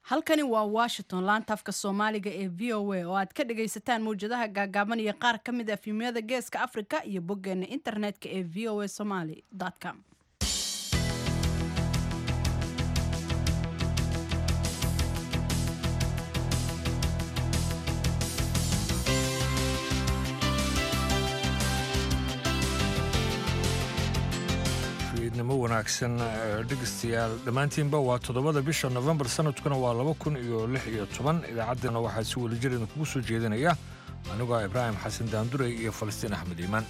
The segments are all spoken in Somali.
halkani waa washington laanta afka soomaaliga ee v o a oo aad ka dhagaysataan mawjadaha gaagaaban iyo qaar ka mid a fiimyada geeska afrika iyo boggeena internetka ee v o a somaly com fiidnimo wanaagsan dhegeystayaal dhammaantiinba waa toddobada bisha nofembar sanadkuna waa laba kun iyo lix iyo toban idaacaddeenna waxaa si wadajir idinkugu soo jeedinaya anigoo ah ibraahim xasan daanduray iyo falastiin axmed iimaan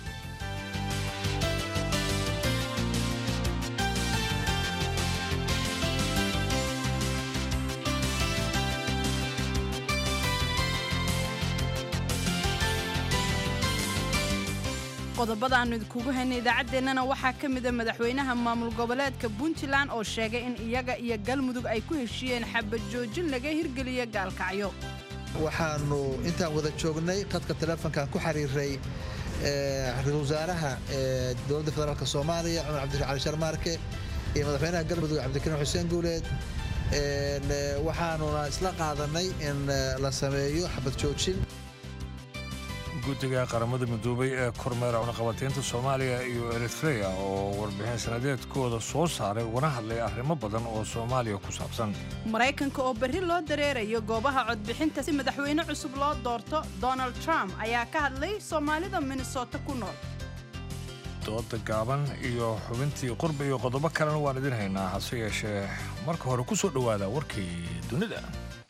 qodobada aanu idinkugu haynay idaacaddeenana waxaa ka mida madaxweynaha maamul goboleedka puntland oo sheegay in iyaga iyo galmudug ay ku heshiiyeen xabad joojin laga hirgeliya gaalkacyo waxaanu intaan wada joognay qadka teleefonkan ku xiriiray ra-iisul wasaaraha dowladda federaalk soomaaliya cumar cabdi cali sharmaarke iyo madaxweynaha galmudug cabdikariim xuseen guuleed waxaanuna isla qaadanay in la sameeyo xabad joojin guddiga qaramada midoobay ee kormeera cunaqabataynta soomaaliya iyo eritreya oo warbixin sanadeedkooda soo saaray ugana hadlay arrimo badan oo soomaaliya ku saabsan maraykanka oo berri loo dareerayo goobaha codbixinta si madaxweyne cusub loo doorto donald trump ayaa ka hadlay soomaalida minnesota ku nool dooda gaaban iyo xubintii qurba iyo qodobo kalena waan idin haynaa hase yeeshee marka hore ku soo dhowaada warkii dunida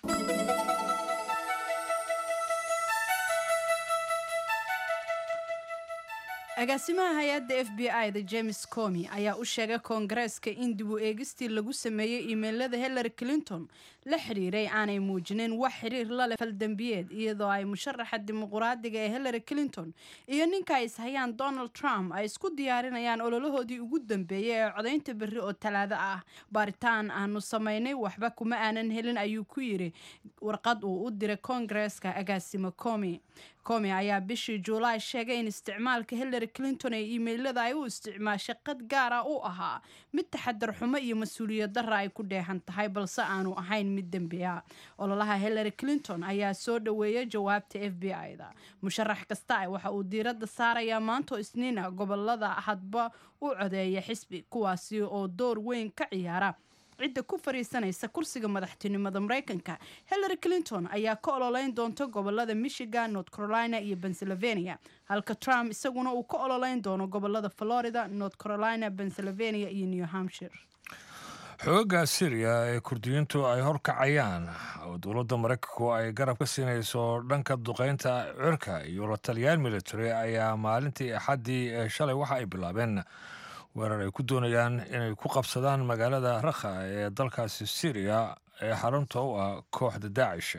agaasimaha hay-adda f b i da james comi ayaa u sheegay koongareeska in dib u eegistii lagu sameeyey iimeylada hillary clinton la xidhiiray aanay muujinin wax xiriir la leh faldembiyeed iyadoo ay musharaxa dimuquraadiga ee hillary clinton iyo ninka ay ishayaan donald trump ay isku diyaarinayaan ololahoodii ugu dambeeyey ee codaynta berri oo talaado ah baaritaan aanu samaynay waxba kuma aanan helin ayuu ku yiri warqad uu u diray koongareeska agaasimo comi comi ayaa bishii juulaay sheegay in isticmaalka hillary clinton ee iimeylada ay u isticmaashay qad gaara u ahaa mid taxadar xumo iyo mas-uuliyad darra ay ku dheehan tahay balse aanu ahayn mid dembi a ololaha hillary clinton ayaa soo dhoweeyay jawaabta f b i da musharax kasta waxa uu diiradda saarayaa maantoo isniina gobolada hadba u codeeya xisbi kuwaasi oo door weyn ka ciyaara cidda ku fariisanaysa kursiga madaxtinimada maraykanka hillary clinton ayaa ka ololeyn doonta gobolada michigan north carolina iyo pennsylvania halka trump isaguna uu ka ololeyn doono gobolada florida north carolina pennsylvania iyo new hampshire xoogga syriya ee kurdiyiintu ay horkacayaan oo dowladda maraykanku ay garab ka siinayso dhanka duqeynta cirka iyo la taliyaal military ayaa maalintii axaddii ee shalay waxa ay bilaabeen weerar ay ku doonayaan inay ku qabsadaan magaalada rakha ee dalkaasi syriya ee xarunta u ah kooxda daacish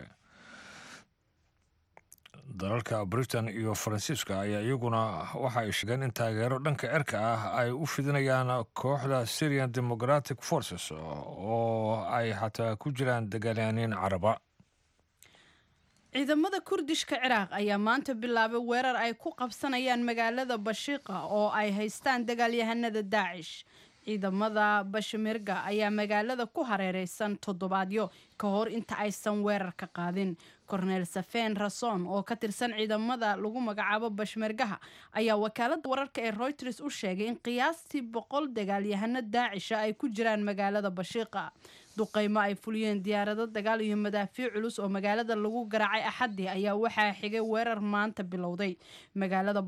dalalka britain iyo faransiiska ayaa iyaguna waxa ay sheegeen in taageero dhanka cirka ah ay u fidinayaan kooxda syrian democratic forces oo ay xataa ku jiraan dagaalyaaniin caraba ciidamada kurdishka ciraaq ayaa maanta bilaabay weerar ay ku qabsanayaan magaalada bashiiqa oo ay haystaan dagaalyahanada daacish ciidamada bashmirga ayaa magaalada ku hareereysan toddobaadyo ka hor inta aysan weerar ka qaadin korneel safeen rason oo ka tirsan ciidamada lagu magacaabo bashmergaha ayaa wakaalada wararka ee reuters u sheegay in qiyaastii boqol dagaalyahano daacisha ay ku jiraan magaalada bashiiqa duqeymo ay fuliyeen diyaarado dagaal iyo madaafiic culus oo magaalada lagu garaacay axaddii ayaa waxaa xigay weerar maanta bilowday magaalada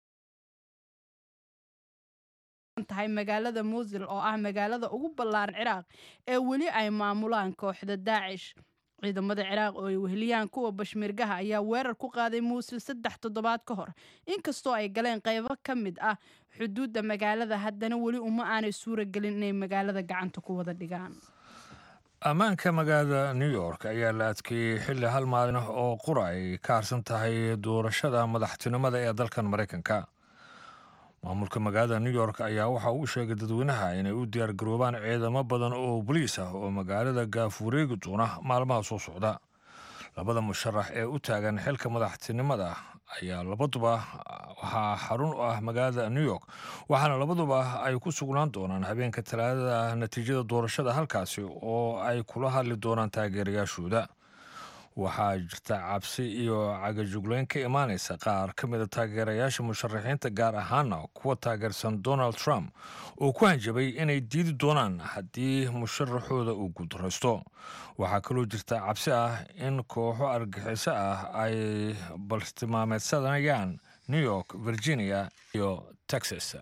tahay magaalada muusil oo ah magaalada ugu ballaaran ciraaq ee weli ay maamulaan kooxda daacish ciidamada ciraaq oo ay weheliyaan kuwa bashmirgaha ayaa weerar ku qaaday muusil saddex toddobaad ka hor inkastoo ay galeen qeybo ka mid ah xuduudda magaalada haddana weli uma aanay suura gelin inay magaalada gacanta ku wada dhigaan ammaanka magaalada new york ayaa la adkeeyey xilli hal maalin oo qura ay ka harsan tahay doorashada madaxtinimada ee dalkan maraykanka maamulka magaalada new york ayaa waxa uu sheegay dadweynaha inay u diyaargaroobaan ciidamo badan oo boliis ah oo magaalada gaafureegi doona maalmaha soo socda labada musharax ee u taagan xilka madaxtinimada ayaa labaduba waxaa xarun u ah magaalada new york waxaana labaduba ay ku sugnaan doonaan habeenka talaadada natiijada doorashada halkaasi oo ay kula hadli doonaan taageerayaashooda waxaa jirta cabsi iyo cagajugleyn ka imaanaysa qaar ka mida taageerayaasha musharaxiinta gaar ahaana kuwa taageersan donald trump oo ku hanjabay inay diidi doonaan haddii musharaxooda uu guuldaraysto waxaa kaloo jirta cabsi ah in kooxo argaxiso ah ay baltimaameedsanayaan new york virginia iyo texas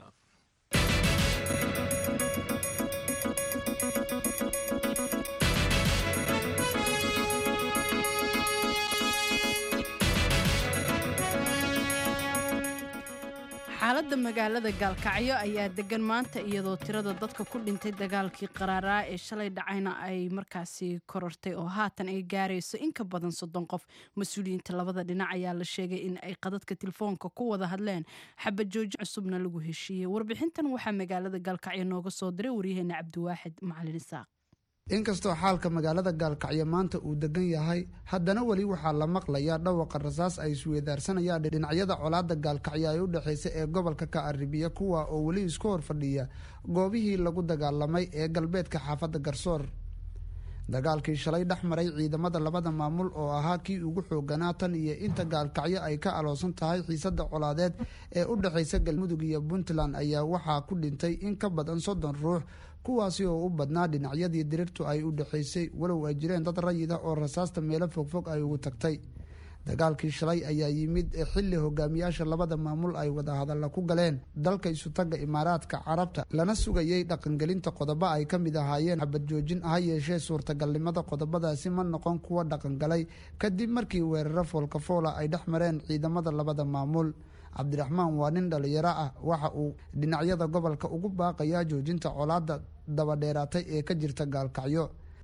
xaaladda magaalada gaalkacyo ayaa degan maanta iyadoo tirada dadka ku dhintay dagaalkii qaraaraa ee shalay dhacayna ay markaasi korortay oo haatan ay gaarayso in ka badan soddon qof mas-uuliyiinta labada dhinac ayaa la sheegay in ay qadadka telefoonka ku wada hadleen xabad jooji cusubna lagu heshiiyey warbixintan waxaa magaalada gaalkacyo nooga soo diray waryaheena cabdiwaaxid macalin isaaq inkastoo xaalka magaalada gaalkacyo maanta uu degan yahay haddana weli waxaa la maqlayaa dhawaqa rasaas ay isweedaarsanayaan dhinacyada colaada gaalkacyo ay u dhexaysa ee gobolka ka aribiya kuwa oo weli isku hor fadhiya goobihii lagu dagaalamay ee galbeedka xaafadda garsoor dagaalkii shalay dhex maray ciidamada labada maamul oo ahaa kii ugu xooganaa tan iyo inta gaalkacyo ay ka aloosan tahay xiisada colaadeed ee u dhexaysa galmudug iyo puntland ayaa waxaa ku dhintay in ka badan soddon ruux kuwaasi oo u badnaa dhinacyadii dirirtu ay u dhexaysay walow ay jireen dad rayida oo rasaasta meelo fogfog ay ugu tagtay dagaalkii shalay ayaa yimid xilli hogaamiyaasha labada maamul ay wadahadalla ku galeen dalka isutaga imaaraadka carabta lana sugayay dhaqangelinta qodobo ay ka mid ahaayeen xabad joojin ha yeeshee suurtagalnimada qodobadaasi ma noqon kuwa dhaqangalay kadib markii weeraro foolkafoola ay dhex mareen ciidamada labada maamul cabdiraxmaan waa nin dhalinyaro ah waxa uu dhinacyada gobolka ugu baaqayaa joojinta colaada dabadheeraatay ee ka jirta gaalkacyo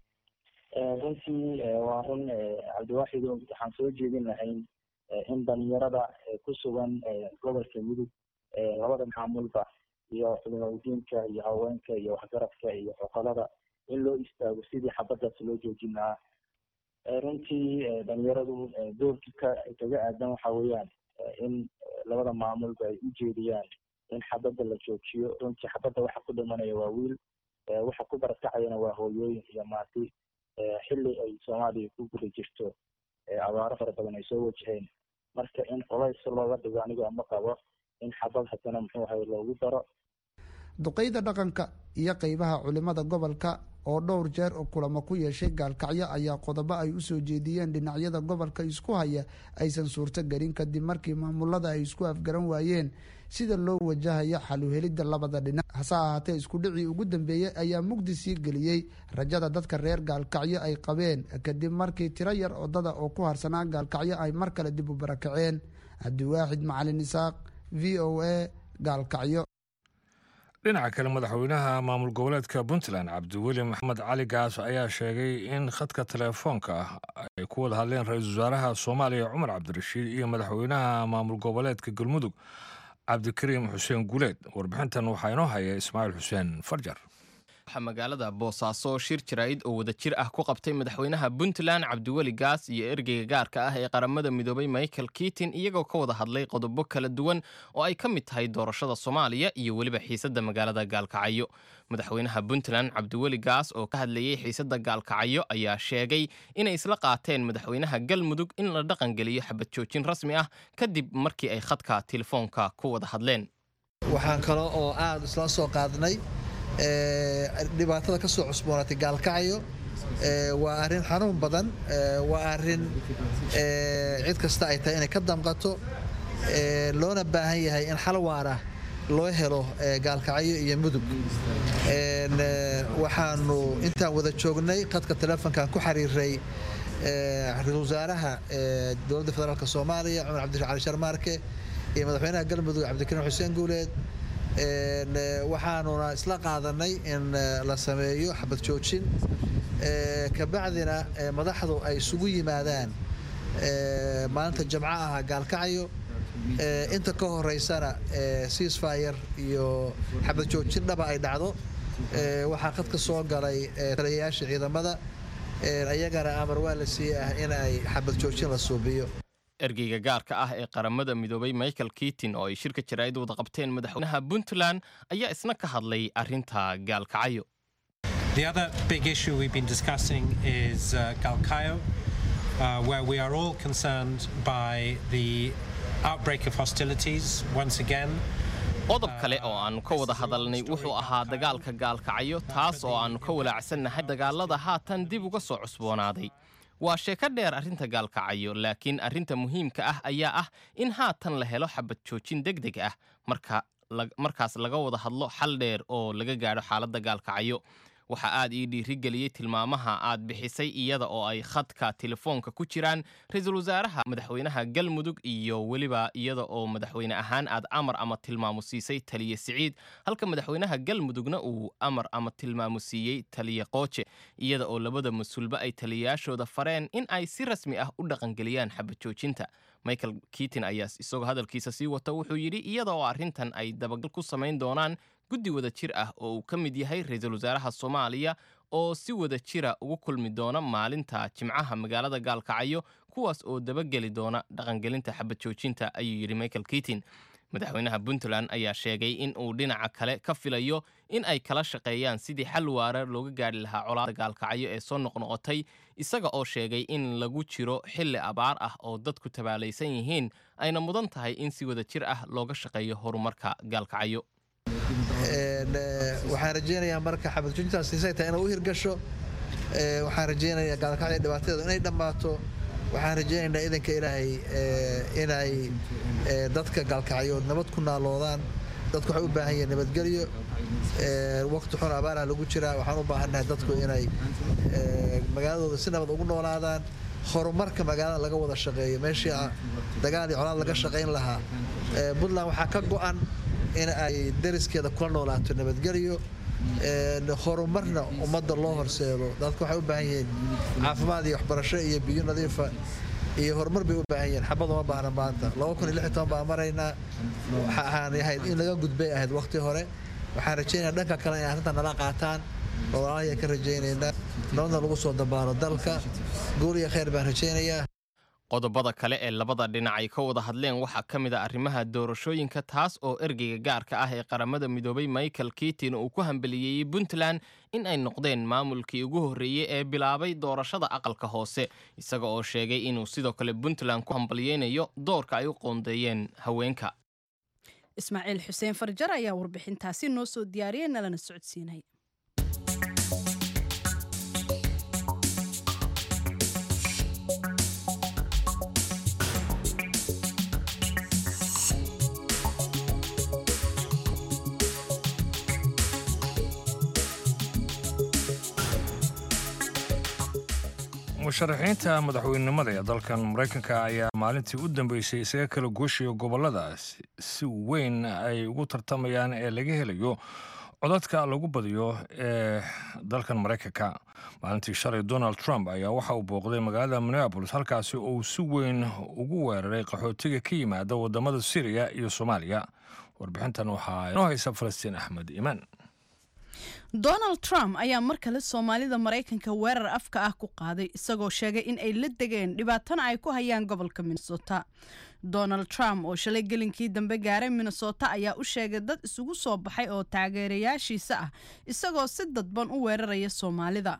runtii waa run cabdiwaaxid waxaan soo jeedin lahayn in dhalinyarada ku sugan gobolka mudug labada maamulba iyo culimadiinka iyo haweenka iyo waxgaradka iyo xoqolada in loo istaago sidii xabadaas loo joojin lahaa runtii dhalinyaradu doorkii ka kaga aadan waxa weeyaan in labada maamulba ay u jeediyaan in xabadda la joojiyo runtii xabadda waxa ku dhimanaya waa wiil waxa ku barakacayana waa hooyooyin iyo maati xilli ay soomaaliya ku guda jirto abaaro fara badan ay soo wajaheen marka in colays looga dhigo anigo ama qabo in xabad haddana muxuu ahay loogu daro duqeyda dhaqanka iyo qeybaha culimada gobolka oo dhowr jeer oo kulamo ku yeeshay gaalkacyo ayaa qodobo ay usoo jeediyeen dhinacyada gobolka isku haya aysan suurto gelin kadib markii maamulada ay isku afgaran waayeen sida loo wajahayo xaluhelidda labada dhinac hase ahaatee iskudhicii ugu dambeeyey ayaa mugdi sii geliyey rajada dadka reer gaalkacyo ay qabeen kadib markii tiro yar odada oo ku harsanaa gaalkacyo ay mar kale dib u barakaceen cabdiwaaxid macalin isaaq v o a gaalkacyo dhinaca kale madaxweynaha maamul goboleedka puntland cabdiweli maxamed cali gaas ayaa sheegay in khadka teleefoonka ay ku wada hadleen ra-iisul wasaaraha soomaaliya cumar cabdirashiid iyo madaxweynaha maamul goboleedka galmudug cabdikariim xuseen guuleed warbixintan waxaa inoo haya ismaaciil xuseen farjar waxaa magaalada boosaaso shir jaraa'id oo wada jir ah ku qabtay madaxweynaha puntland cabdiweli gaas iyo ergeyga gaarka ah ee qaramada midoobay michael kiitin iyagoo ka wada hadlay qodobo kala duwan oo ay ka mid tahay doorashada soomaaliya iyo weliba xiisadda magaalada gaalkacyo madaxweynaha puntland cabdiweli gaas oo ka hadlayey xiisadda gaalkacyo ayaa sheegay inay isla qaateen madaxweynaha galmudug in la dhaqangeliyo xabad joojin rasmi ah kadib markii ay khadka telefoonka ku wada hadleen waxaan kale oo aada isla soo qaadnay dhibaatada ka soo cusboonaatay gaalkacyo waa arrin xanuun badan waa arrin cid kasta ay tahay inay ka damqato loona baahan yahay in xal waara loo helo gaalkacyo iyo mudug waxaanu intaan wada joognay khadka telefonkan ku xiriiray ra-isul wasaaraha dowladda federaalk soomaaliya cumar cabdi cali sharmaarke iyo madaxweynaha galmudug cabdikariim xuseen guuleed waxaanuna isla qaadanay in la sameeyo xabad joojin kabacdina madaxdu ay isugu yimaadaan maalinta jamco ah gaalkacyo inta ka horeysana ceasfire iyo xabad joojin dhaba ay dhacdo waxaa khadka soo galay taliyayaasha ciidamada ayagana amar waa la siiyey ah in ay xabad joojin la suubiyo ergeyga gaarka ah ee qaramada midoobay michael kitin oo ay shirka jaraa'id wada qabteen madaxweynaha puntland ayaa isna ka hadlay arrinta gaalkacyo The other big issue we've been discussing is uh, Galkayo, uh, where we are all concerned by the outbreak of hostilities once again. qodob kale oo aannu ka wada hadalnay wuxuu ahaa dagaalka gaalkacyo taas oo aannu ka walaacsannahay dagaalada haatan dib uga soo cusboonaaday waa sheeko dheer arrinta gaalkacyo laakiin arrinta muhiimka ah ayaa ah in haatan la helo xabad joojin deg deg ah marka markaas laga wada hadlo xal dheer oo laga gaadho xaaladda gaalkacyo waxaa aad ii dhiirigeliyey tilmaamaha aad bixisay iyada oo ay khadka telefoonka ku jiraan ra-iisul wasaaraha madaxweynaha galmudug iyo weliba iyada oo madaxweyne ahaan aad amar ama tilmaamu siisay taliye siciid halka madaxweynaha galmudugna uu amar ama tilmaamu siiyey taliye qooje iyada oo labada mas-uulba ay taliyayaashooda fareen in ay si rasmi ah u dhaqangeliyaan xabad joojinta michael kitin ayaa isagoo hadalkiisa sii wata wuxuu yidhi iyada oo arrintan ay dabagal ku samayn doonaan guddi wada jir ah oo uu ka mid yahay ra-iisul wasaaraha soomaaliya oo si wada jira ugu kulmi doona maalinta jimcaha magaalada gaalkacyo kuwaas oo dabageli doona dhaqangelinta xabad joojinta ayuu yidhi michael kitin madaxweynaha puntland ayaa sheegay in uu dhinaca kale ka filayo in ay kala shaqeeyaan sidii xal waara looga gaadhi lahaa colaada gaalkacyo ee soo noqnoqotay isaga oo sheegay in lagu jiro xilli abaar ah oo dadku tabaalaysan yihiin ayna mudan tahay in si wada jir ah looga shaqeeyo horumarka gaalkacyo waxaan rajeynayaa marka xabad joojintaas siisay tahay inay u hirgasho waxaan rajeynayaa gaalkacyo dhibaatadeedu inay dhammaato waxaan rajeynaynaa idanka ilaahay inay dadka gaalkacyo nabad ku naaloodaan dadku waxay u baahan yihiin nabadgelyo waqti xun abaaraha lagu jiraa waxaan u baahannahay dadku inay magaaladooda si nabad ugu noolaadaan horumarka magaalada laga wada shaqeeyo meeshii dagaal iyo colaad laga shaqayn lahaa puntland waxaa ka go'an in ay dariskeeda kula noolaato nabadgelyo horumarna ummadda loo horseedo dadku waxay u baahan yihiin caafimaad iyo waxbarasho iyo biyo nadiifa iyo horumar bay u baahan yihiin xabad uma baahna maanta laba kun iyo lix iyo toban baa maraynaa waxa ahaan ahayd in laga gudbay ahayd waqti hore waxaan rajaynayaa dhanka kale inay arrintan nala qaataan oo walaalahaya ka rajaynaynaa nabadna lagu soo dabaalo dalka guul iyo khayr baan rajaynayaa qodobada kale ee labada dhinac ay ka wada hadleen waxaa ka mid a arrimaha doorashooyinka taas oo ergeyga gaarka ah ee qaramada midoobay michael kitin uu ku hambaliyeeyey puntland in ay noqdeen maamulkii ugu horreeyey ee bilaabay doorashada aqalka hoose isaga oo sheegay inuu sidoo kale puntland ku hambaliyeynayo doorka ay u qoondeeyeen haweenka ismaaciil xuseen farjar ayaa warbixintaasi noo soo diyaariyay nalana socodsiinay musharaxiinta madaxweynenimada ee dalkan maraykanka ayaa maalintii u dambeysay isaga kala gooshiya gobollada si weyn ay ugu tartamayaan ee laga helayo codadka lagu badiyo ee dalkan maraykanka maalintii shalay donald trump ayaa waxa uu booqday magaalada minneabolis halkaasi oo uu si weyn ugu weeraray qaxootiga ka yimaada wadamada syriya iyo soomaaliya warbixintan waxaa inoo haysa falastiin axmed iimaan donald trump ayaa mar kale soomaalida maraykanka weerar afka ah ku qaaday isagoo sheegay in ay la degeen dhibaatana ay ku hayaan gobolka minnesota donald trump oo shalay gelinkii dambe gaaray minnesota ayaa u sheegay dad isugu soo baxay oo taageerayaashiisa ah isagoo si dadban u weeraraya soomaalida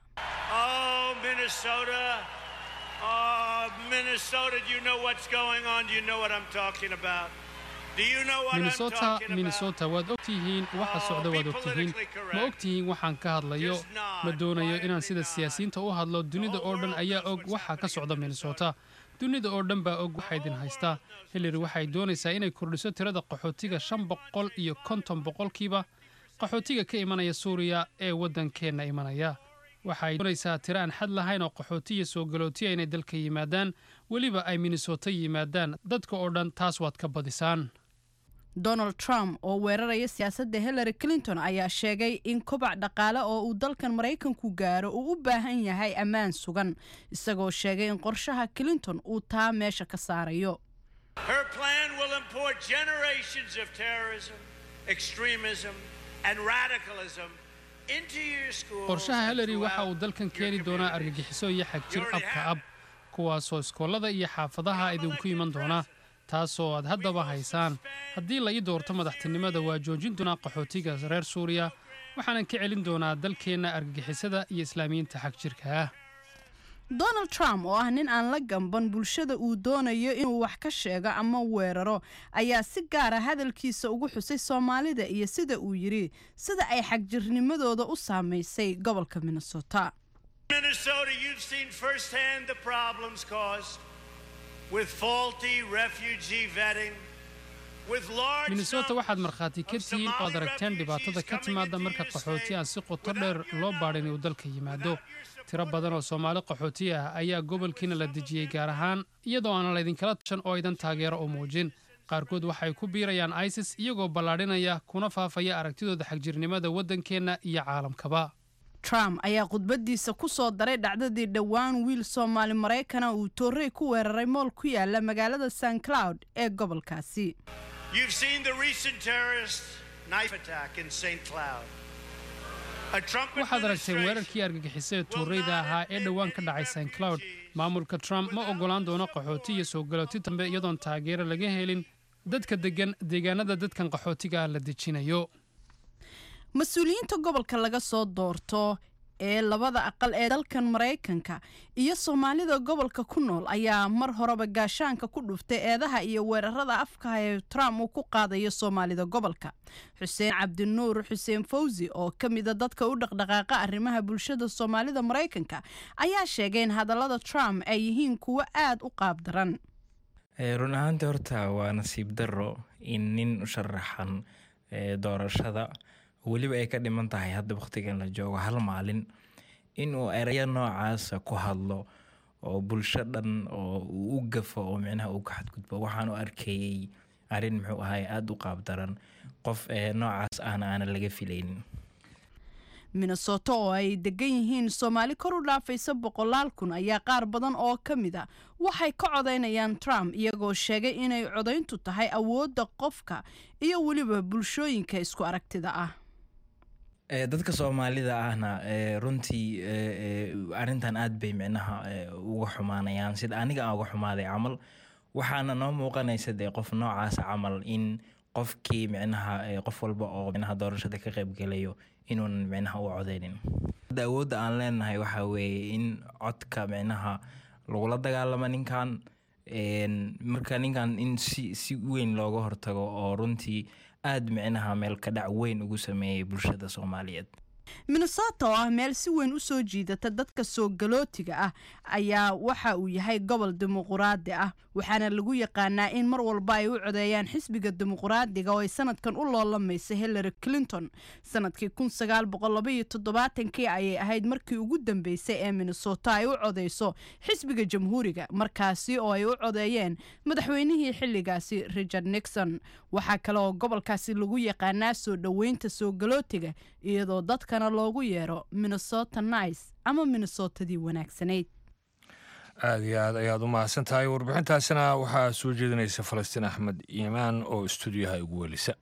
minnesota minnesota waad ogtihiin waxa socda waad ogtihiin ma ogtihiin waxaan ka hadlayo ma doonayo inaan sida siyaasiyiinta u hadlo dunida oo dhan ayaa og waxa ka socda minnesota dunida oo dhan baa og waxa idin haystaa hillary waxay doonaysaa inay kordhiso tirada qaxootiga shan boqol iyo konton boqolkiiba qaxootiga ka imanaya suuriya ee waddankeenna imanaya waxay doonaysaa tiro aan xad lahayn oo qaxootiya soo galootiya inay dalka yimaadaan weliba ay minnesota yimaadaan dadka oo dhan taas waad ka badisaan donald trump oo weeraraya siyaasadda hillary clinton ayaa sheegay in kobac dhaqaale oo uu dalkan maraykanku gaaro uu u baahan yahay ammaan sugan isagoo sheegay in qorshaha clinton uu taa meesha ka saarayo qorshaha hillary waxa uu dalkan keeni doonaa argagixiso iyo xagjir abka ab kuwaasoo iskoolada iyo xaafadaha idinku iman doona taasoo aad haddaba haysaan haddii la ii doorto madaxtinimada waa joojin doonaa qaxootiga reer suuriya waxaanan ka celin doonaa dalkeenna argagixisada iyo islaamiyiinta xag jirka ah donald trump oo ah nin aan la gamban bulshada uu doonayo inuu wax ka sheego ama weeraro ayaa si gaara hadalkiisa ugu xusay soomaalida iyo sida uu yidhi sida ay xagjirnimadooda u saamaysay gobolka minnesota Minnesota, you've seen firsthand the problems caused with faulty refugee vetting, with large minnesota waxaad markhaati ka tihiin oo ad aragteen dhibaatada ka timaada marka qaxooti aan si qoto dheer loo baadhin uu dalka yimaado tiro badan oo soomaali qaxooti ah ayaa gobolkiina la dejiyey gaar ahaan iyadoo aanan laydinkala tashan oo idan taageero oo muujin qaarkood waxay ku biirayaan isis iyagoo ballaadhinaya kuna faafaya aragtidooda xagjirnimada waddankeenna iyo caalamkaba trump ayaa khudbadiisa ku soo daray dhacdadii dhowaan wiil soomaali maraykana uu toorey ku weeraray mool ku yaala magaalada st cloud ee gobolkaasi You've seen the recent terrorist knife attack in St. Cloud. A Trump waxaad aragteen weerarkii argagixisada tuureyda ahaa ee dhowaan ka dhacay st cloud maamulka trump ma oggolaan doono qaxooti iyo soo galooti dambe iyadoon taageero laga helin dadka degan deegaanada dadkan qaxootiga ah la dejinayo mas-uuliyiinta gobolka laga soo doorto ee labada aqal ee dalkan maraykanka iyo soomaalida gobolka ku nool ayaa mar horeba gaashaanka ku dhuftay eedaha iyo weerarada afkaha ee trump uu ku qaadayo soomaalida gobolka xuseen cabdinuur xuseen fawsi oo ka mida dadka u dhaqdhaqaaqa arrimaha bulshada soomaalida maraykanka ayaa sheegay in hadallada trump ay yihiin kuwo aada u qaab daran run ahaantii horta waa nasiib daro in nin u sharaxan doorashada weliba ay ka dhiman tahay hadda wakhtigan la joogo hal maalin inuu erayo noocaasa ku hadlo oo bulsho dhan oo uu u gafo oo micnaha uu ka xadgudbo waxaan u arkayey arrin muxuu ahay aada u qaab daran qof noocaas ahna aanan laga filaynin minnesota oo ay degan yihiin soomaali kor u dhaafaysa boqolaal kun ayaa qaar badan oo ka mid a waxay ka codaynayaan trump iyagoo sheegay inay codayntu tahay awoodda qofka iyo weliba bulshooyinka isku aragtida ah dadka soomaalida ahna runtii arrintan aad bay micnaha uga xumaanayaan sida aniga aan uga xumaaday camal waxaana noo muuqanaysa dee qof noocaasa camal in qofkii micnaha qof walba oo micnaha doorashada ka qaybgelayo inuunan micnaha u codeynin awoodda aan leenahay waxaa weeye in codka micnaha lagula dagaalamo ninkan marka ninkan in si si weyn looga hortago oo runtii aada micnaha meel ka dhac weyn ugu sameeyay bulshada soomaaliyeed minnesota oo ah meel si weyn u soo jiidata dadka soo galootiga ah ayaa waxa uu yahay gobol dimuquraadi ah waxaana lagu yaqaanaa in mar walba ay u codeeyaan xisbiga dimuquraadiga oo ay sanadkan u loolamaysa hillary clinton sanadkii kii ayay ahayd markii ugu dambeysay ee minnesota ay u codeyso xisbiga jamhuuriga markaasi oo ay u codeeyeen madaxweynihii xilligaasi richard nixon waxaa kale oo gobolkaasi lagu yaqaanaa soo dhoweynta soo galootiga iyadoo dadkana loogu yeero minnesota nice ama minnesotadii wanaagsanayd aada iyo aad ayaad u mahadsan tahay warbixintaasina waxaa soo jeedinaysa falastiin axmed iimaan oo stuudiyaha ugu welisa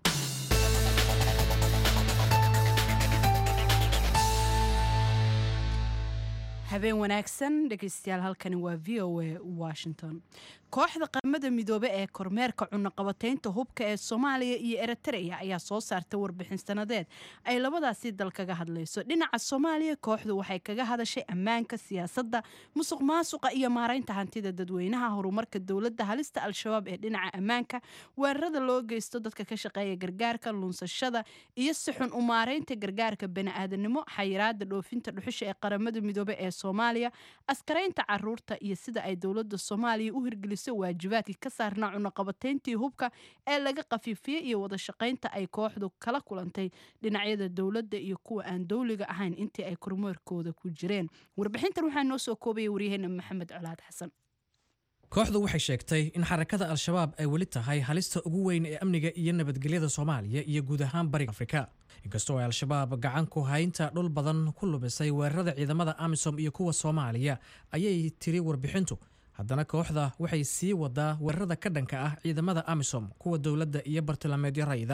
habeen wanaagsan dhegeystayaal halkani waa v o a washington kooxda qaramada midoobe ee kormeerka cunaqabataynta hubka ee soomaaliya iyo eritrea ayaa soo saartay warbixin sanadeed ay labadaasi dal kaga hadlayso dhinaca soomaaliya kooxdu waxay kaga hadashay ammaanka siyaasadda musuq maasuqa iyo maaraynta hantida dadweynaha horumarka dowladda halista al-shabaab ee dhinaca ammaanka weerarada loo geysto dadka ka shaqeeya gargaarka lunsashada iyo si xun u maaraynta gargaarka bani-aadanimo xayiraada dhoofinta dhuxusha ee qaramada midoobe ee soomaaliya askaraynta caruurta iyo sida ay dowladda soomaaliya u hirgelisay waajibaadkii ka saarnaa cunaqabatayntii hubka ee laga qafiifiyey iyo wada shaqaynta ay kooxdu kala kulantay dhinacyada dowladda iyo kuwa aan dowliga ahayn intii ay kormeerkooda ku jireen warbixintan waxaa noo soo koobaya waryaheena maxamed colaad xasan kooxdu waxay sheegtay in xarakada al-shabaab ay weli tahay halista ugu weyn ee amniga iyo nabadgelyada soomaaliya iyo guud ahaan bariga afrika inkastoo ay al-shabaab gacan ku haynta dhul badan ku lumisay weerarada ciidamada amisom iyo kuwa soomaaliya ayay tiri warbixintu haddana kooxda waxay sii wadaa weerarada ka dhanka ah ciidamada amisom kuwa dowladda iyo bartilmaameedyo rayida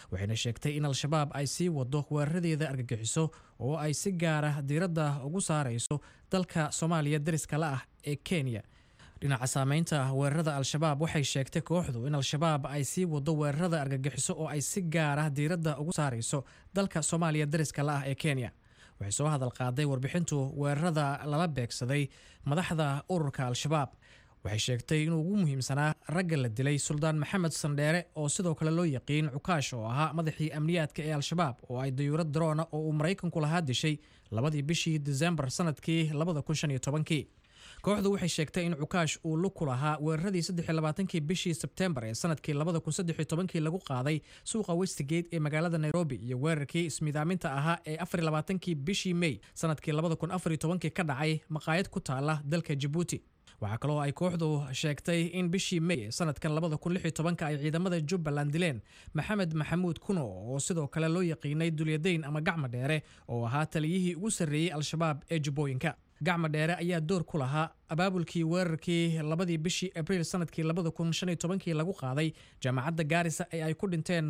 waxayna sheegtay in al-shabaab ay sii wado weeraradeeda argagixiso oo ay si gaara diiradda ugu saarayso dalka soomaaliya dariska la ah ee kenya dhinaca saameynta weerarada al-shabaab waxay sheegtay kooxdu in al-shabaab ay sii wado weerarada argagixiso oo ay si gaara diiradda ugu saarayso dalka soomaaliya dariska la ah ee kenya waxay soo hadal qaaday warbixintu weerarada lala beegsaday madaxda ururka al-shabaab waxay sheegtay inuu ugu muhiimsanaa ragga la dilay suldaan maxamed sandheere oo sidoo kale loo yaqiin cukaash oo ahaa madaxii amniyaadka ee al-shabaab oo ay dayuurad daroona oo uu maraykanku lahaa dishay labadii bishii disembar sanadkii kii kooxdu waxay sheegtay in cukaash uu lug ku lahaa weeraradii saddexiylabaatankii bishii sebtembar ee sanadkii kii lagu qaaday suuqa westigate ee magaalada nairobi iyo weerarkii ismidaaminta ahaa ee afarlabaatankii bishii mey sanadkii ka dhacay maqaayad ku taala dalka jabuuti waxaa kaloo ay kooxdu sheegtay in bishii mey ee sanadkan ay ciidamada jubbaland dileen maxamed maxamuud kuno oo sidoo kale loo yaqiinay dulyadayn ama gacma dheere oo ahaa taliyihii ugu sarreeyey al-shabaab ee jubbooyinka gacma dheere ayaa door ku lahaa abaabulkii weerarkii labadii bishii abriil sanadkii lagu qaaday jaamacadda gaarisa ee ay ku dhinteen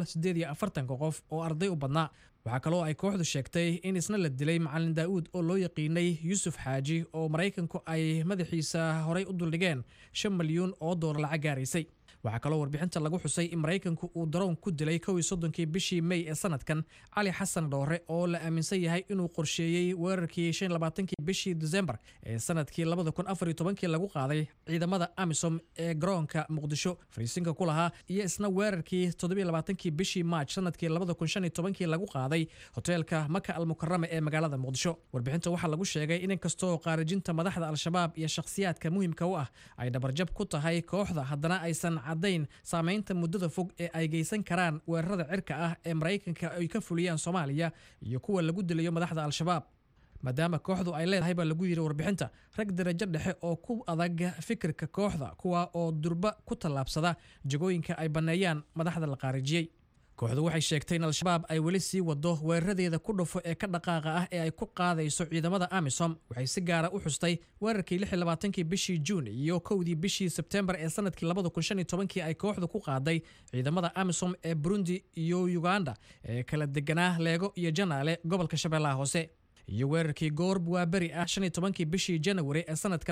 qof oo arday u badnaa waxaa kaloo ay kooxdu sheegtay in isna la dilay macalin daa'uud oo loo yaqiinay yuusuf xaaji oo maraykanku ay madaxiisa horay u duldhigeen shan milyuun oo doolar lacag gaaraysay waxaa kaloo warbixinta lagu xusay in maraykanku uu daroon ku dilay kow iyo soddonkii bishii mey ee sanadkan cali xasan dhoore oo la aaminsan yahay inuu qorsheeyey weerarkii shan labaatankii bishii desembar ee sanadkii labada kun afar iyo tobankii lagu qaaday ciidamada amisom ee garoonka muqdisho fariisinka ku lahaa iyo isna weerarkii toddobiyo labaatankii bishii maaj sanadkii labada kun shan iyo tobankii lagu qaaday hoteelka maka almukarama ee magaalada muqdisho warbixinta waxaa lagu sheegay in inkastoo qaarijinta madaxda al-shabaab iyo shakhsiyaadka muhimka u ah ay dhabarjab ku tahay kooxda haddana aysan cadayn saameynta muddada fog ee ay geysan karaan weerarada cirka ah ee maraykanka ay ka fuliyaan soomaaliya iyo kuwa lagu dilayo madaxda al-shabaab maadaama kooxdu ay leedahay baa lagu yidhi warbixinta rag darajo dhexe oo ku adag fikirka kooxda kuwa oo durba ku tallaabsada jagooyinka ay banneeyaan madaxda la qaarijiyey kooxdu waxay sheegtay in al-shabaab ay weli sii wado weeraradeeda ku dhufo ee ka dhaqaaqa ah ee ay ku qaadayso ciidamada amisom waxay si gaara u xustay weerarkii kii bishii juun iyo kowdii bishii sebtembar ee sanadkii ay kooxdu ku qaaday ciidamada amisom ee burundi iyo uganda ee kala deganaa leego iyo janaale gobolka shabeellaha hoose iyo weerarkii goorb waa beri ah kii bishii janawari ee sanadka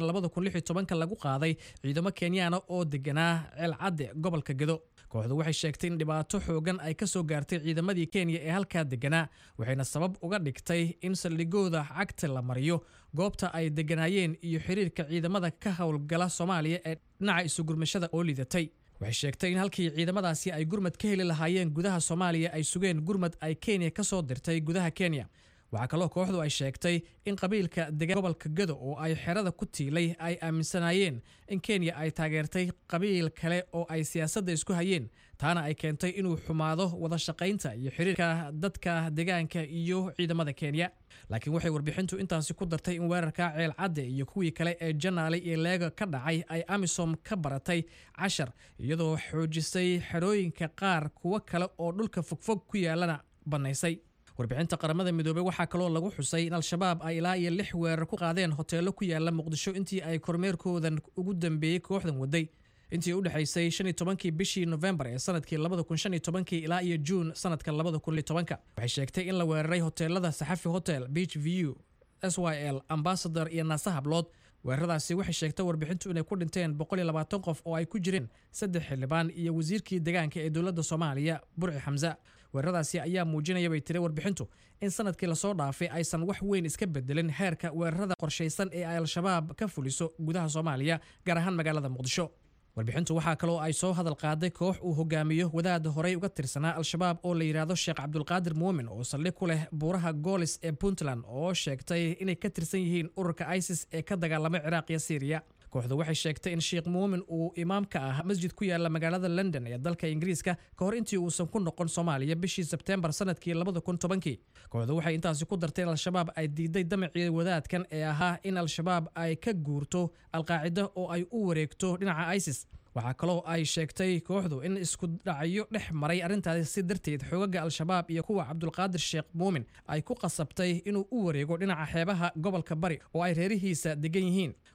lagu qaaday ciidamo kenyaana oo deganaa ceelcadde gobolka gedo kooxdu waxay sheegtay in dhibaato xoogan ay ka soo gaartay ciidamadii kenya ee halkaa deganaa waxayna sabab uga dhigtay in saldhigooda cagta la mariyo goobta ay deganaayeen iyo xiriirka ciidamada ka howlgala soomaaliya ee dhinaca isugurmashada oo lidatay waxay sheegtay in halkii ciidamadaasi ay gurmad ka heli lahaayeen gudaha soomaaliya ay sugeen gurmad ay kenya ka soo dirtay gudaha kenya waxaa kaloo kooxdu ay sheegtay in qabiilka degaan gobolka gado oo ay xerada ku tiilay ay aaminsanaayeen in kenya ay taageertay qabiil kale oo ay siyaasadda isku hayeen taana ay keentay inuu xumaado wada shaqaynta iyo xiriirka dadka deegaanka iyo ciidamada kenya laakiin waxay warbixintu intaasi ku dartay in weerarka ceel cadde iyo kuwii kale ee janaale iyo leega ka dhacay ay amisom ka baratay cashar iyadoo xoojisay xerooyinka qaar kuwo kale oo dhulka fogfog ku yaalana bannaysay warbixinta qaramada midoobey waxaa kaloo lagu xusay in al-shabaab ay ilaa iyo lix weerar ku qaadeen hoteelo ku yaala muqdisho intii ay kormeerkoodan ugu dambeeyey kooxdan waday intii u dhexaysay shan iyo tobankii bishii nofembar ee sanadkii labada kun shan iyo tobankii ilaa iyo juun sanadka labada kun iyo tobanka waxay sheegtay in la weeraray hoteelada saxafi hotel beach view s y l ambassador iyo naasa hablood weeraradaasi waxay sheegtay warbixintu inay ku dhinteen boqol iyo labaatan qof oo ay ku jireen saddex xildhibaan iyo wasiirkii deegaanka ee dowladda soomaaliya burci xamse weeraradaasi ayaa muujinaya bay tiri warbixintu in sanadkii lasoo dhaafay aysan wax weyn iska bedelin heerka weerarada qorshaysan ee ay al-shabaab ka fuliso gudaha soomaaliya gaar ahaan magaalada muqdisho warbixintu waxaa kaloo ay soo hadal qaaday koox uu hogaamiyo wadaad horey uga tirsanaa al-shabaab oo la yidhaahdo sheekh cabdulqaadir muumin oo saldhig ku leh buuraha goolis ee puntland oo sheegtay inay ka tirsan yihiin ururka isis ee ka dagaalamay ciraaq iyo syriya kooxdu waxay sheegtay in sheekh muumin uu imaam ka ah masjid ku yaala magaalada london ee dalka ingiriiska ka hor intii uusan ku noqon soomaaliya bishii sebteembar sanadkii labada kun tobankii kooxdu waxay intaasi ku dartay in al-shabaab ay diiday damacii wadaadkan ee ahaa in al-shabaab ay ka guurto alqaacida oo ay u wareegto dhinaca isis waxaa kaloo ay sheegtay kooxdu in isku dhacyo dhex maray arrintaasi si darteed xoogaga al-shabaab iyo kuwa cabdulqaadir sheekh muumin ay ku qasabtay inuu u wareego dhinaca xeebaha gobolka bari oo ay reerihiisa degan yihiin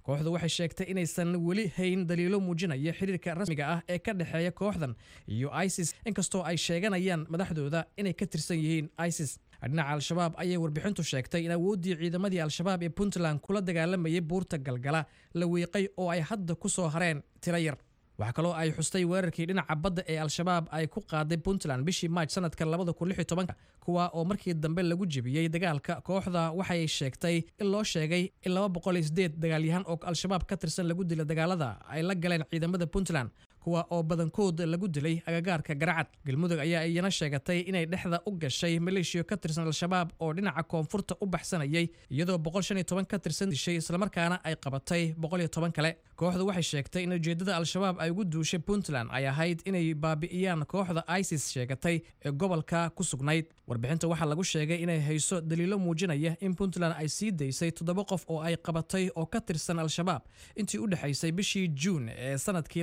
kooxdu waxay sheegtay inaysan weli hayn daliilo muujinaya xiriirka rasmiga ah ee ka dhexeeya kooxdan iyo isis inkastoo ay sheeganayaan madaxdooda inay ka tirsan yihiin isis dhinaca al-shabaab ayay warbixintu sheegtay in awooddii ciidamadii al-shabaab ee puntland kula dagaalamayay buurta galgala la wiiqay oo ay hadda ku soo hareen tiro yar waxaa kaloo ay xustay weerarkii dhinaca badda ee al-shabaab ay ku qaaday puntland bishii maaj sanadka kuwa oo markii dambe lagu jebiyey dagaalka kooxda waxay sheegtay in loo sheegay in dagaalyahan oo al-shabaab ka tirsan lagu dila dagaalada ay la galeen ciidamada puntland kuwa oo badankood lagu dilay agagaarka garacad galmudug ayaa iyana sheegatay inay dhexda u gashay maleeshiya ka tirsan al-shabaab oo dhinaca koonfurta u baxsanayay iyadoo ka tirsan dishay islamarkaana ay qabatay kale kooxdu waxay sheegtay in ujeedada al-shabaab ay ugu duushay puntland ay ahayd inay baabi'iyaan kooxda isis sheegatay ee gobolka ku sugnayd warbixinta waxaa lagu sheegay inay hayso daliilo muujinaya in puntland ay sii daysay toddoba qof oo ay qabatay oo ka tirsan al-shabaab intii u dhexaysay bishii juun ee sanadkii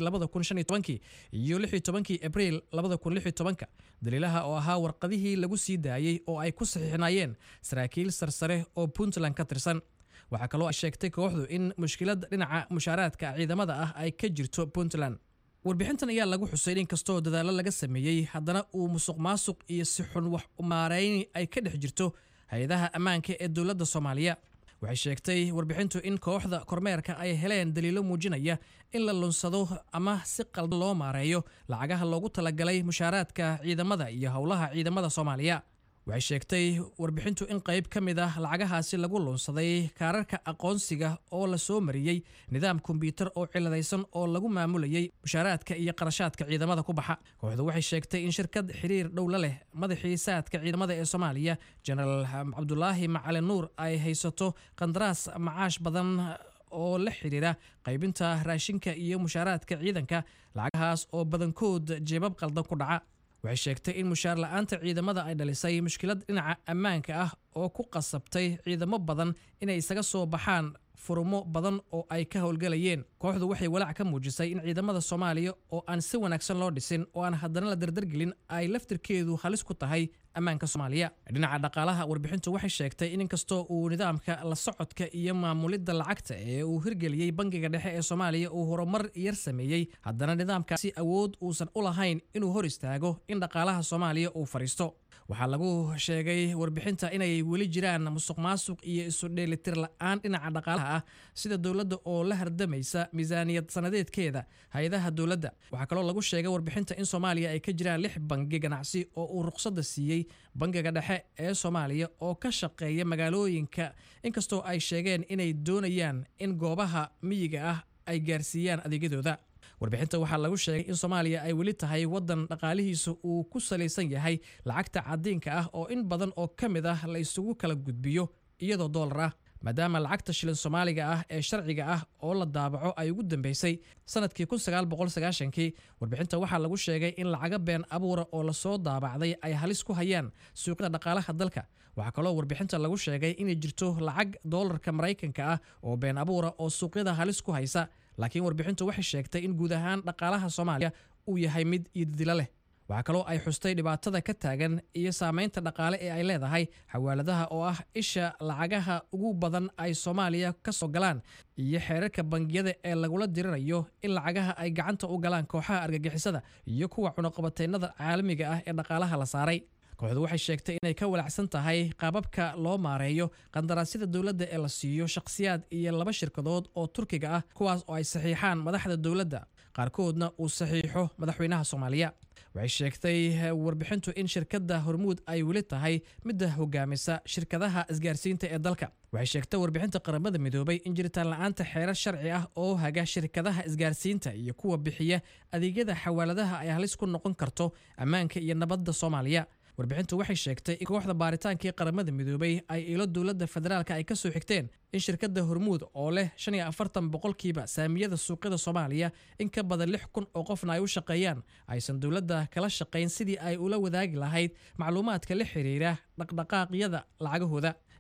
iyo abriil daliilaha oo ahaa warqadihii lagu sii daayey oo ay ku saxiixnaayeen saraakiil sarsare oo puntland ka tirsan waxaa kaloo ay sheegtay kooxdu in mushkilad dhinaca mushaaraadka ciidamada ah ay ka jirto puntland warbixintan ayaa lagu xusay in kastoo dadaallo laga sameeyey haddana uu musuq maasuq iyo si xun wax umaarayni ay ka dhex jirto hay-adaha ammaanka ee dowladda soomaaliya waxay sheegtay warbixintu in kooxda kormeerka ay heleen daliilo muujinaya in la lunsado ama si qaldan loo maareeyo lacagaha loogu talagalay mushaaraadka ciidamada iyo howlaha ciidamada soomaaliya waxay sheegtay warbixintu in qayb ka mid ah lacagahaasi lagu lunsaday kaararka aqoonsiga oo la soo mariyey nidaam kombyuutar oo ciladaysan oo lagu maamulayay mushaaraadka iyo qarashaadka ciidamada ku baxa kooxdu waxay sheegtay in shirkad xiriir dhowla leh madaxii saadka ciidamada ee soomaaliya jenaraal cabdulaahi macalin nuur ay haysato qandaraas macaash badan oo la xidhiira qaybinta raashinka iyo mushaaraadka ciidanka lacagahaas oo badankood jeebab qaldan ku dhaca waxay sheegtay in mushaar la-aanta ciidamada ay dhalisay mushkilad dhinaca ammaanka ah oo ku qasabtay ciidamo badan inay isaga soo baxaan furumo badan oo ay ka howlgalayeen kooxdu waxay walaac ka muujisay in ciidamada soomaaliya oo aan si wanaagsan loo dhisin oo aan haddana la dardargelin ay laftirkeedu halis ku tahay ammaanka soomaaliya dhinaca dhaqaalaha warbixintu waxay sheegtay in inkastoo uu nidaamka la socodka iyo maamulidda lacagta ee uu hirgeliyey bangiga dhexe ee soomaaliya uu horumar yar sameeyey haddana nidaamkaasi awood uusan u lahayn inuu hor istaago in dhaqaalaha soomaaliya uu fadhiisto waxaa lagu sheegay warbixinta inay weli jiraan musuq maasuq iyo isu dheelitir la-aan dhinaca dhaqaalaha ah sida dowladda oo la hardamaysa miisaaniyad sanadeedkeeda hay-adaha dowladda waxaa kaloo lagu sheegay warbixinta in soomaaliya ay ka jiraan lix bangi ganacsi oo uu ruqsadda siiyey bangiga dhexe ee soomaaliya oo ka shaqeeya magaalooyinka inkastoo ay sheegeen inay doonayaan in goobaha miyiga ah ay gaarsiiyaan adeegyadooda warbixinta waxaa lagu sheegay in soomaaliya ay weli tahay waddan dhaqaalihiisa uu ku salaysan yahay lacagta cadiinka ah oo in badan oo ka mid ah la isugu kala gudbiyo iyadoo doolar ah maadaama lacagta shilin soomaaliga ah ee sharciga ah oo la daabaco ay ugu dambeysay sanadkii kii warbixinta waxaa lagu sheegay in lacaga been abuura oo lasoo daabacday ay halis ku hayaan suuqyada dhaqaalaha dalka waxaa kaloo warbixinta lagu sheegay inay jirto lacag doolarka maraykanka ah oo been abuura oo suuqyada halis ku haysa laakiin warbixintu waxay sheegtay in guud ahaan dhaqaalaha soomaaliya uu yahay mid iididilo leh waxaa kaloo ay xustay dhibaatada ka taagan iyo saamaynta dhaqaale ee ay leedahay xawaaladaha oo ah isha lacagaha ugu badan ay soomaaliya ka soo galaan iyo xeerarka bangiyada ee lagula dirirayo in lacagaha ay gacanta u galaan kooxaha argagixisada iyo kuwa cunuqabateynada caalamiga ah ee dhaqaalaha la saaray kooxdu waxay sheegtay inay ka walacsan tahay qaababka loo maareeyo qandaraasyada dowladda ee la siiyo shakhsiyaad iyo laba shirkadood oo turkiga ah kuwaas oo ay saxiixaan madaxda dowladda qaarkoodna uu saxiixo madaxweynaha soomaaliya waxay sheegtay warbixintu in shirkadda hormuud ay weli tahay midda hogaamisa shirkadaha isgaarsiinta ee dalka waxay sheegtay warbixinta qaramada midoobay in jiritaan la-aanta xeerar sharci ah oo haga shirkadaha isgaarsiinta iyo kuwa bixiya adeegyada xawaaladaha ay halis ku noqon karto ammaanka iyo nabadda soomaaliya warbixintu waxay sheegtay in kooxda baaritaankii qaramada midoobay ay ilo dowladda federaalka ay ka soo xigteen in shirkadda hormuud oo leh boqolkiiba saamiyada suuqyada soomaaliya in ka badan lix kun oo qofna ay u shaqeeyaan aysan dowladda kala shaqayn sidii ay ula wadaagi lahayd macluumaadka la xiriira dhaqdhaqaaqyada lacagahooda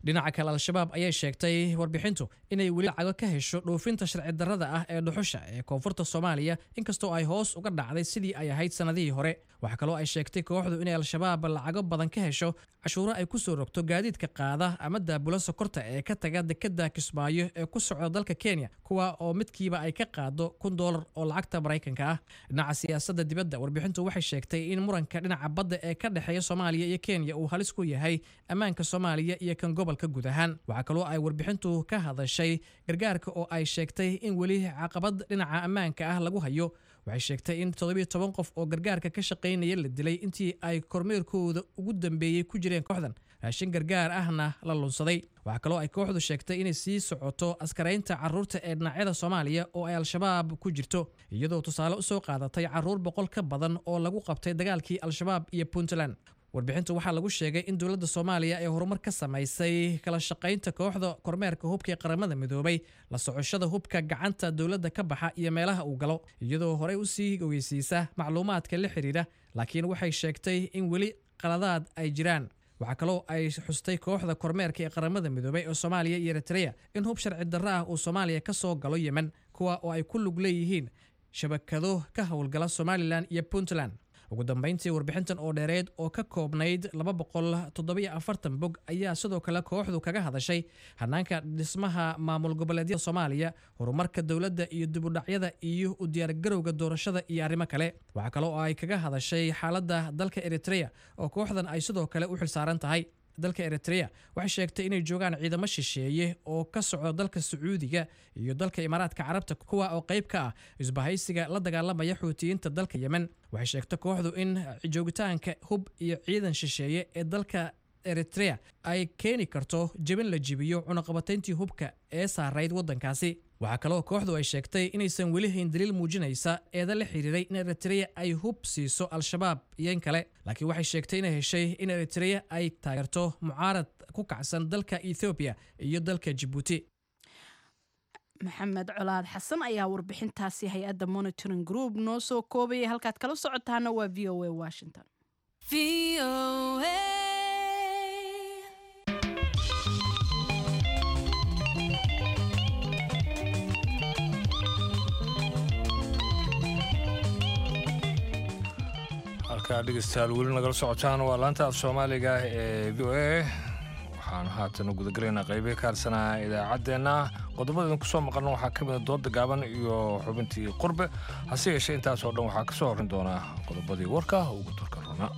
dhinaca kale al-shabaab ayay sheegtay warbixintu inay weli lacago ka hesho dhoofinta sharci darrada ah ee dhuxusha ee koonfurta soomaaliya inkastoo ay hoos uga dhacday sidii ay ahayd sannadihii hore waxaa kaloo ay sheegtay kooxdu inay al-shabaab lacago badan ka hesho cashuuro ay ku soo rogto gaadiidka qaada ama daabula sokorta ee ka taga dekada kismaayo ee ku socda dalka kenya kuwa oo midkiiba ay ka qaado kun doolar oo lacagta maraykanka ah dhinaca siyaasadda dibadda warbixintu waxay sheegtay in muranka dhinaca badda ee ka dhexeeya soomaaliya iyo kenya uu halis ku yahay ammaanka soomaaliya iyo kan gobolka guud ahaan waxaa kaloo ay warbixintu ka hadashay gargaarka oo ay sheegtay in weli caqabad dhinaca ammaanka ah lagu hayo waxay sheegtay in toddobiyo toban qof oo gargaarka ka shaqaynaya la dilay intii ay kormeerkooda ugu dambeeyey ku jireen kooxdan raashin gargaar ahna la lunsaday waxaa kaloo ay kooxdu sheegtay inay sii socoto askaraynta caruurta ee dhinacyada soomaaliya oo ay al-shabaab ku jirto iyadoo tusaale usoo qaadatay caruur boqol ka badan oo lagu qabtay dagaalkii al-shabaab iyo puntland warbixintu waxaa lagu sheegay in dowladda soomaaliya ay horumar ka samaysay kala shaqaynta kooxda kormeerka hubka ee qaramada midoobay la socoshada hubka gacanta dowladda ka baxa iyo meelaha uu galo iyadoo horey usii ogeysiisa macluumaadka la xidhiidha laakiin waxay sheegtay in weli qaladaad ay jiraan waxaa kaloo ay xustay kooxda kormeerka ee qaramada midoobay ee soomaaliya iyo eritrea in hub sharci darro ah uu soomaaliya ka soo galo yemen kuwa oo ay ku lug leeyihiin shabakado ka howlgala somalilan iyo puntland ugu dambeyntii warbixintan oo dheereed oo ka koobnayd laba boqol toddobiyo afartan bog ayaa sidoo kale kooxdu kaga hadashay hanaanka dhismaha maamul goboleedyada soomaaliya horumarka dowladda iyo dibudhacyada iyo u diyaargarowga doorashada iyo arrimo kale waxaa kale oo ay kaga hadashay xaaladda dalka eritrea oo kooxdan ay sidoo kale u xilsaaran tahay dalka eritrea waxay sheegtay inay joogaan ciidamo shisheeye oo ka socda dalka sacuudiga iyo dalka imaaraadka carabta kuwa oo qayb ka ah isbahaysiga la dagaalamaya xuutiyiinta dalka yemen waxay sheegtay kooxdu in joogitaanka hub iyo ciidan shisheeye ee dalka eritrea ay keeni karto jebin la jibiyo cunaqabatayntii hubka ee saarayd waddankaasi waxaa kaloo kooxdu ay sheegtay inaysan weli hayn daliil muujinaysa eeda la xiriiray in eritrea ay hub siiso al-shabaab iyo in kale laakiin waxay sheegtay inay heshay in eritrea ay taageerto mucaarad ku kacsan dalka ethoobiya iyo dalka jibuuti maxamed colaad xasan ayaa warbixintaasi hay-adda monitoring group noo soo koobaya halkaad kala socotaana waa v o a washington halkaa dhegeystayaal weli nagala socotaan waa laanta af soomaaliga ee v o a waxaan haatan gudagelaynaa qeybihi ka harsanaa idaacaddeenna qodobada idinku soo maqalna waxaa ka mida dooda gaaban iyo xubintii qurbe hase yeeshee intaasoo dhan waxaa ka soo horrin doonaa qodobadii warka ugu turka rona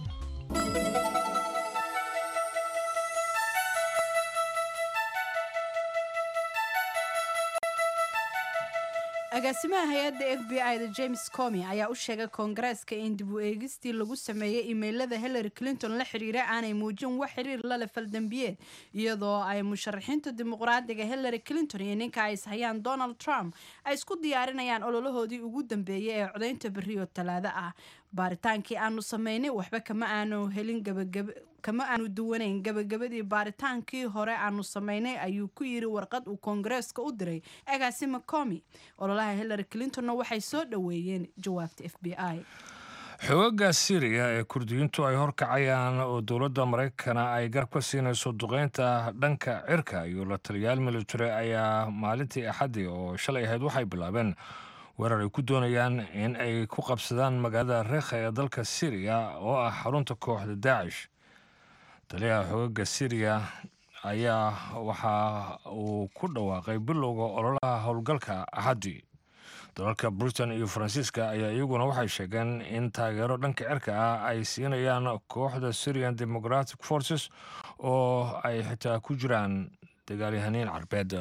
agaasimaha hay-adda f b i da james comi ayaa u sheegay koongareeska in dib u eegistii lagu sameeyey imeylada hillary clinton la xiriira aanay muujin wax xiriir lale faldambiyeed iyadoo ay musharaxiinta dimuqraadiga hillary clinton iyo ninka ay ishayaan donald trump ay isku diyaarinayaan ololahoodii ugu dambeeyey ee codaynta berri oo talaado ah baaritaankii aanu sameynay waxba kama aanu helin gabagaba kama aanu duwanayn gabagabadii baaritaankii hore aanu sameynay ayuu ku yiri warqad uu koongareeska u diray agaasima comi ololaha hillary clintonna waxay soo dhoweeyeen jawaabta f b i xoogaga syriya ee kurdiyiintu ay horkacayaan oo dowladda maraykana ay garab ka siinayso duqeynta dhanka cirka iyo la taliyaal military ayaa maalintii axaddii oo shalay ahayd waxay bilaabeen weerar ay ku doonayaan in ay ku qabsadaan magaalada reekha ee dalka syriya oo ah xarunta kooxda daacish taliyaha xoogaga syriya ayaa waxa uu ku dhawaaqay bilowga ololaha howlgalka axaddii dalalka britain iyo faransiiska ayaa iyaguna waxay sheegeen in taageero dhanka cirka ah ay siinayaan kooxda syrian democratic forces oo ay xitaa ku jiraan dagaalyahaniin carbeed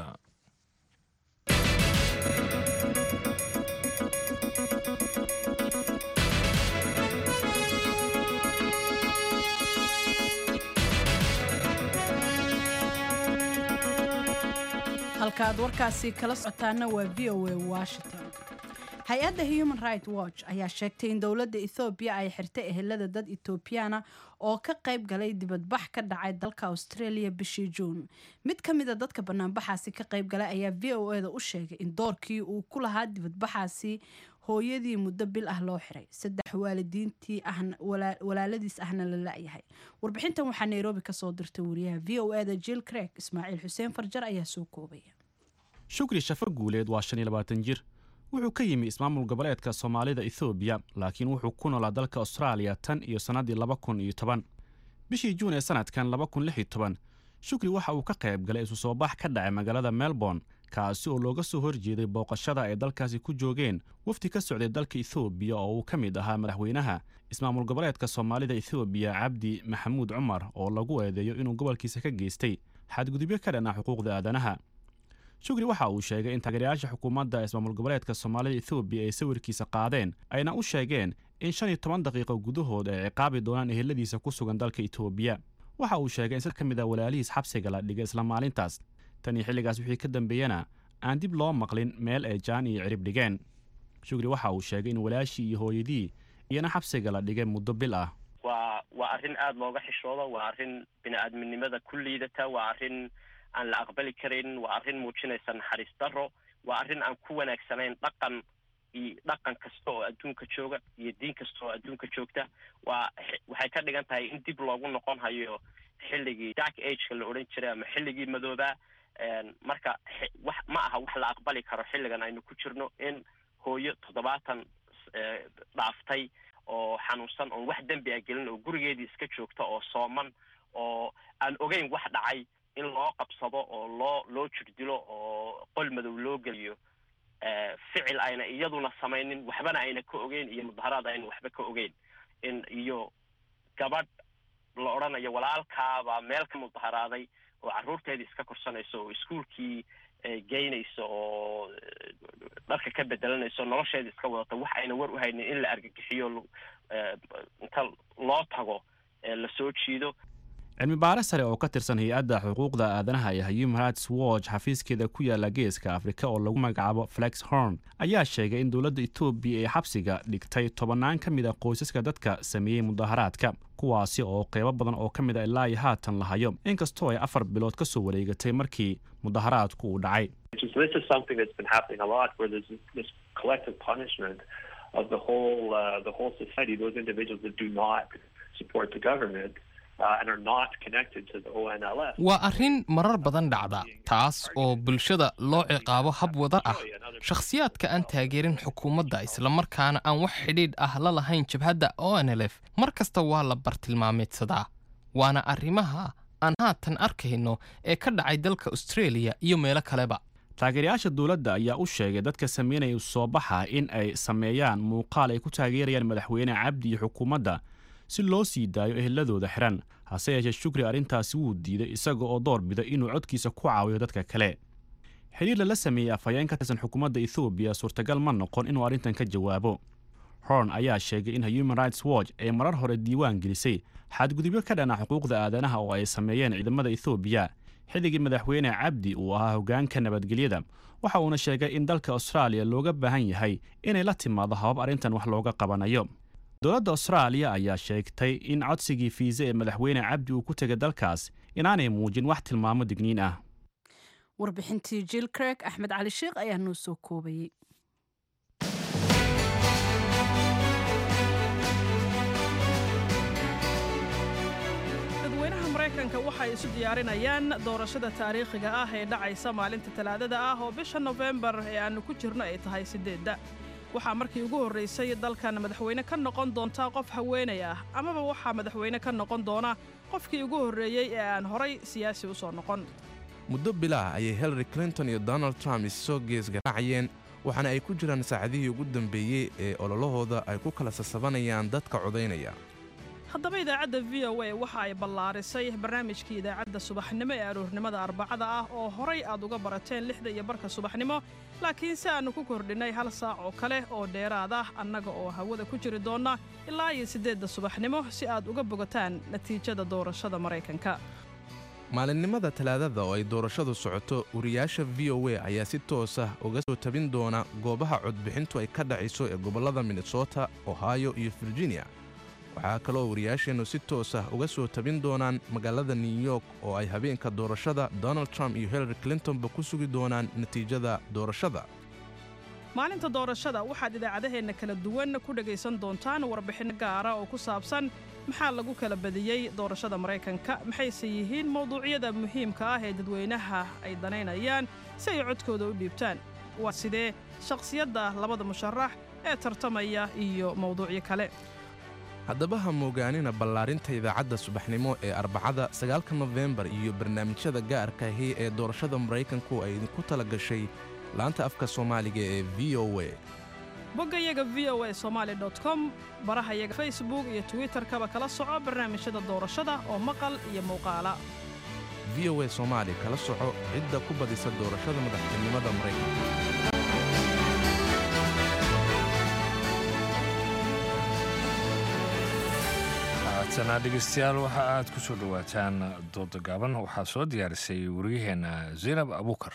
halka aad warkaasi kala socotaana waa v o a washington hay-adda human right watch ayaa sheegtay in dowladda ethoobiya ay xirtay ehelada dad etoobiyana oo ka qayb galay dibadbax ka dhacay dalka australia bishii juun mid ka mid a dadka banaanbaxaasi ka qayb galay ayaa v o eda u sheegay in doorkii uu ku lahaa dibadbaxaasi hooyadii muddo bil ah loo xiray saddex waalidiintii ahna walaaladiis ahna la la-yahay warbixintan waxaa nairobi kasoo dirtay wariyaha v o eda jill craig ismaaciil xuseen farjar ayaa soo koobaya shukri shafo guuleed waa shan iyo labaatan jir wuxuu ka yimi ismaamul goboleedka soomaalida ethoobiya laakiin wuxuu ku noolaa dalka austraaliya tan iyo sannaddii laba kun iyo toban bishii juun ee sanadkan laba kun lix iyo toban shukri waxa uu ka qayb galay isu soo bax ka dhacay magaalada melbourne kaasi oo looga soo horjeeday booqashada ay dalkaasi ku joogeen wafdi ka socday dalka ethoobiya oo uu ka mid ahaa madaxweynaha ismaamul goboleedka soomaalida ethoobiya cabdi maxamuud cumar oo lagu eedeeyo inuu gobolkiisa ka geystay xadgudubyo ka dhanaa xuquuqda aadanaha shukri waxa uu sheegay in taageerayaasha xukuumadda ismaamul goboleedka soomaalida ethoobiya ay sawirkiisa qaadeen ayna u sheegeen in shan iyo toban daqiiqo gudahood ay ciqaabi doonaan eheladiisa ku sugan dalka etoobiya waxa uu sheegay in sad ka mid a walaalihiis xabsiga la dhigay isla maalintaas tan iyo xilligaas wixii ka dambeeyena aan dib loo maqlin meel ay jaan iyo cirib dhigeen shukri waxa uu sheegay in walaashii iyo hooyadii iyana xabsiga la dhigay muddo bil ah waa waa arrin aada looga xishoodo waa arrin bini-aadminimada ku liidata waa arrin aan la aqbali karin waa arrin muujinaysa naxariis daro waa arrin aan ku wanaagsanayn dhaqan iyo dhaqan kasta oo adduunka jooga iyo diin kasta oo adduunka joogta waa waxay ka dhigan tahay in dib loogu noqon hayo xilligii dark ageka la odhan jiray ama xilligii madoobaa marka wax ma aha wax la aqbali karo xilligan aynu ku jirno in hooyo toddobaatan dhaaftay oo xanuunsan oon wax dembi a gelin oo gurigeedii iska joogta oo sooman oo aan ogeyn wax dhacay in loo qabsado oo loo loo jirdilo oo qol madow loo geliyo ficil ayna iyaduna samaynin waxbana ayna ka ogeyn iyo mudaharaad ayna waxba ka ogeyn in iyo gabadh la odhanayo walaalkaabaa meel ka mudaharaaday oo carruurteedii iska korsanayso oo iskuolkii geynayso oo dharka ka bedelanayso nolosheedii iska wadata wax ayna war u haynin in la argagixiyo inta loo tago lasoo jiido cilmi baare sare oo ka tirsan hay-adda xuquuqda aadanaha ee human rights watch xafiiskeeda ku yaala geeska afrika oo lagu magacaabo flex horn ayaa sheegay in dowladda etoobiya ee xabsiga dhigtay tobannaan ka mid a qoysaska dadka sameeyey mudaharaadka kuwaasi oo qeybo badan oo ka mid a ilaa iyo haatan la hayo inkastoo ay afar bilood ka soo wareegatay markii mudaharaadku uu dhacay waa arrin marar badan dhacda taas oo bulshada loo ciqaabo hab wadar ah shakhsiyaadka aan taageerin xukuumadda islamarkaana aan wax xidhiidh ah la lahayn jabhadda onlf mar kasta waa la bartilmaameedsadaa waana arrimaha aan haatan arkayno ee ka dhacay dalka australia iyo meelo kaleba taageerayaasha dowladda ayaa u sheegay dadka sameynaya soo baxa in ay sameeyaan muuqaal ay ku taageerayaan madaxweyne cabdi iyo xukuumadda si loo sii daayo eheladooda xiran hase yeeshee shukri arrintaasi wuu diiday isaga oo door bida inuu codkiisa ku caawiyo dadka kale xidhiir lala sameeyey afhayeen ka tirsan xukuumadda ethoobiya suurtagal ma noqon inuu arrintan ka jawaabo horn ayaa sheegay in human rights watch ay marar hore diiwaan gelisay xadgudubyo ka dhana xuquuqda aadanaha oo ay sameeyeen ciidamada ethoobiya xilligii madaxweyne cabdi uu ahaa hoggaanka nabadgelyada waxa uuna sheegay in dalka austraaliya looga baahan yahay inay la timaado habab arrintan wax looga qabanayo dowladda austraaliya ayaa sheegtay in codsigii fiise ee madaxweyne cabdi uu ku tegay dalkaas inaanay muujin wax tilmaamo digniin ah warbixintii jill craig axmed cali sheekh ayaa noo soo koobayey dadweynaha maraykanka waxay isu diyaarinayaan doorashada taariikhiga ah ee dhacaysa maalinta talaadada ah oo bisha nofembar ee aannu ku jirno ay tahay siddeedda waxaa markii ugu horraysay dalkan madaxweyne ka noqon doonta qof haweenay ah amaba waxaa madaxweyne ka noqon doona qofkii ugu horreeyey ee aan horay siyaasi u soo noqon muddo bilaah ayay hillary clinton iyo donald trump issoo geesgaraacayeen waxaana ay ku jiraan saacadihii ugu dambeeyey ee ololahooda ay ku kala sasabanayaan dadka codaynaya haddaba idaacadda v o a waxa ay ballaarisay barnaamijkii idaacadda subaxnimo ee aroornimada arbacada ah oo horay aad uga barateen lixda iyo barka subaxnimo laakiin si aannu ku kordhinnay hal saac oo kale oo dheeraad ah annaga oo hawada ku jiri doonna ilaa iyo siddeedda subaxnimo si aad uga bogataan natiijada doorashada maraykanka maalinimada talaadada oo ay doorashadu socoto wariyaasha v o a ayaa si toos ah uga soo tabin doona goobaha codbixintu ay ka dhacayso ee gobollada minnesota ohio iyo virginia waxaa kaloo wariyaasheennu si toos ah uga soo tabin doonaan magaalada new york oo ay habeenka doorashada donald trump iyo hillary clintonba ku sugi doonaan natiijada doorashada maalinta doorashada waxaad idaacadaheenna kala duwan ku dhegaysan doontaan warbixin gaara oo ku saabsan maxaa lagu kala badiyey doorashada maraykanka maxayse yihiin mowduucyada muhiimka ah ee dadweynaha ay danaynayaan si ay codkooda u dhiibtaan waa sidee shakhsiyadda labada musharax ee tartamaya iyo mowduucyo kale haddaba ha moogaanina ballaarinta idaacadda subaxnimo ee arbacada sagaalka nofembar iyo barnaamijyada gaarka ahi ee doorashada maraykanku ay idinku tala gashay laanta afka soomaaliga ee v o a boggayaga v o a somaali com barahayaga facebook iyo twitterkaba kala soco barnaamijyada doorashada oo maqal iyo muuqaala v o a soomaali kala soco cidda ku badisa doorashada madaxtinimada maraykanka haatana dhegeystayaal waxa aad ku soo dhowaataan dooda gaaban waxaa soo diyaarisay wariyaheenna zaynab abuukar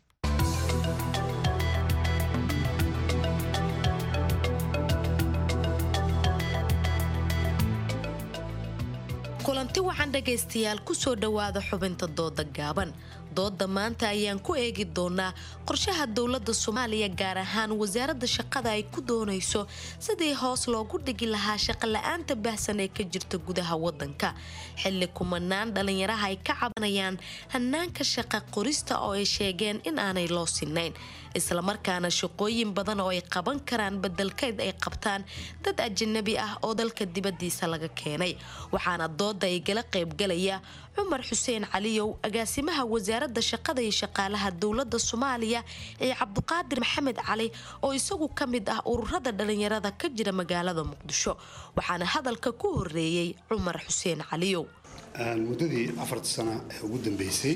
kulanti waxaan dhagaystayaal ku soo dhowaada xubinta dooda gaaban dooda maanta ayaan ku eegi doonaa qorshaha dowladda soomaaliya gaar ahaan wasaaradda shaqada ay ku doonayso sidii hoos loogu dhigi lahaa shaqola'aanta baahsan ee ka jirta gudaha wadanka xilli kumanaan dhallinyaraha ay ka cabanayaan hanaanka shaqa qorista oo ay sheegeen in aanay loo sinayn islamarkaana shaqooyin badan oo ay qaban karaan bedelkeed ay qabtaan dad ajanabi ah oo dalka dibadiisa laga keenay waxaana dooda ay gala qaybgalaya cumar xuseen caliyow agaasimaha wasaaradda shaqada iyo shaqaalaha dowladda soomaaliya ee cabduqaadir maxamed cali oo isagu ka mid ah ururada dhalinyarada ka jira magaalada muqdisho waxaana hadalka ku horeeyey cumar xuseen caliyow muddadii afarta sano ee ugu dambeysay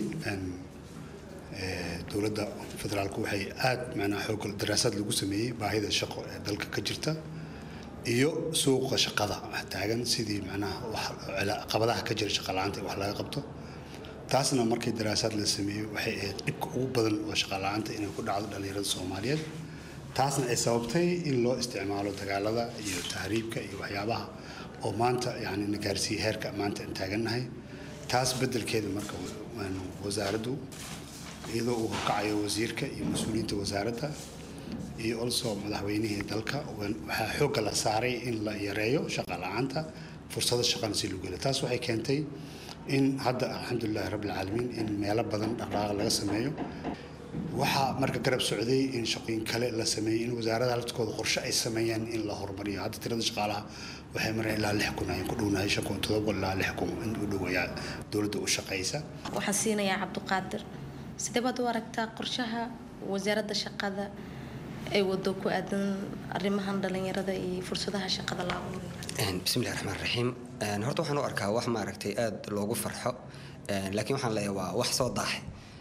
dowladda federaalku waxay aada macnaha xoog daraasaad lagu sameeyey baahida shaqo ee dalka ka jirta iyo suuqa shaqada taagan sidii macnaha qabadaha ka jira shaqala-aanta wax laga qabto taasna markii daraasaad la sameeyey waxay ahayd dhibka ugu badan oo shaqala-aanta inay ku dhacdo dhallinyarada soomaaliyeed taasna ay sababtay in loo isticmaalo dagaalada iyo tahriibka iyo waxyaabaha oo maanta yani na gaarsiiya heerka maanta aan taagannahay taas beddelkeeda marka wasaaraddu iyadoo uu horkacayo wasiirka iyo mas-uuliyiinta wasaaradda iyo also madaxweynihii dalka waxaa xoogga la saaray in la yareeyo shaqa la-aanta fursado shaqana si lagu helo taas waxay keentay in hadda alxamdulilahi rabbilcaalamiin in meelo badan dhaqdhaqaaq laga sameeyo waxaa marka garab socday in shaqooyin kale la sameeyey in wasaaradaha laftikooda qorshe ay sameeyaan in la horumariyo hadda tirada shaqaalaha waxay mareen ilaa lix kun ayaan ku dhownahay shan kun todoba kun ilaa lix kun in u dhowayaa dowladda u shaqaysa waxaan siinayaa cabduqaadir sidee baad u aragtaa qorshaha wasaaradda shaqada ay wado ku aadan arrimahan dhalinyarada iyo fursadaha shaqada la abuuro bismillahi raxmaan raxiim horta waxaan u arkaa wax maaragtay aada loogu farxo laakiin waxaan leeyahay waa wax soo daahay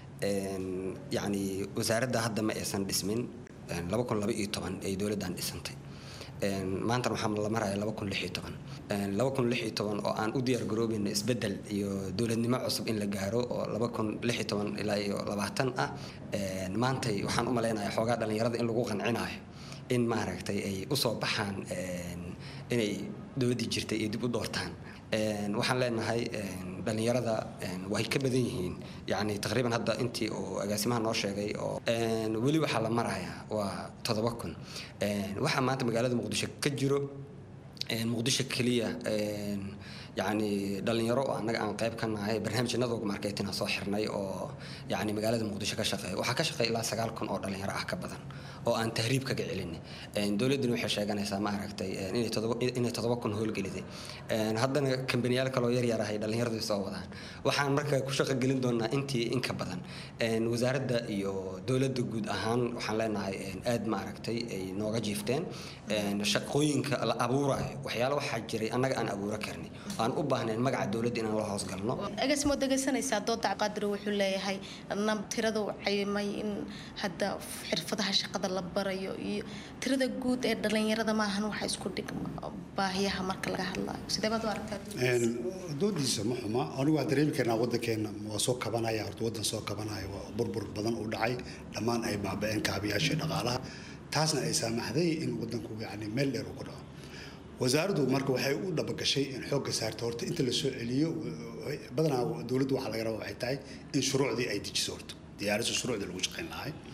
yacni wasaaradda hadda ma aysan dhismin laba kun laba iyo toban ay dowladdan dhisantay maantana waxaa la maraya laba kun lix iyo toban laba kun lix iyo toban oo aan u diyaar garoobayna isbeddel iyo dowladnimo cusub in la gaaro oo laba kun lix iyo toban ilaa iyo labaatan ah maantay waxaan u malaynayaa xoogaa dhallinyarada in lagu qancinayo in maaragtay ay usoo baxaan inay dowladdii jirtay ay dib u doortaan waxaan leenahay dhallinyarada way ka badan yihiin yani taqriiban hadda intii uu agaasimaha noo sheegay oo weli waxaa la marayaa waa toddoba kun waxaa maanta magaalada muqdisho ka jiro muqdisho keliya yani dhalinyaro oo annaga aan qayb ka nahay barnaamijyanadooga marketina soo xirnay oo yani magaalada muqdisho ka shaqeeya waxaa ka shaqeeya ilaa sagaal kun oo dhalinyaro ah ka badan oo aan tahriib kaga celin dowladduna waxay sheeganaysaa ma aragtay inay toddoba kun howlgeliday haddana kambaniyaal kaloo yar yar ahay dhallinyaradu soo wadaan waxaan marka ku shaqo gelin doonaa intii in ka badan wasaaradda iyo dowladda guud ahaan waxaan leenahay aad ma aragtay ay nooga jiifteen shaqooyinka la abuurayo waxyaalo waxaa jiray annaga aan abuuro karnay aan u baahnayn magaca dowladda inaan la hoos galno agaasimo dhegaysanaysaa dooda qaadir wuxuu leeyahay nam tirada cayimay in hadda xirfadaha shaqada la barayo iyo tirada guud ee dhalinyarada maahan waxa isku dhigma baahiyaha marka laga hadlayo sidee baad u aragtaa doodiisa ma xuma anigu waa dareemi karnaa waddankeena waa soo kabanaya horta waddan soo kabanaya waa burbur badan u dhacay dhammaan ay baaba-een kaabiyaashii dhaqaalaha taasna ay saamaxday in waddanku yani meel dheer uu ku dhaco wasaaraddu marka waxay u dhabagashay in xoogga saarta horta inta la soo celiyo badanaa dowladdu waxaa laga rabaa waxay tahay in shuruucdii ay dejiso horta diyaariso shuruucdii lagu shaqayn lahay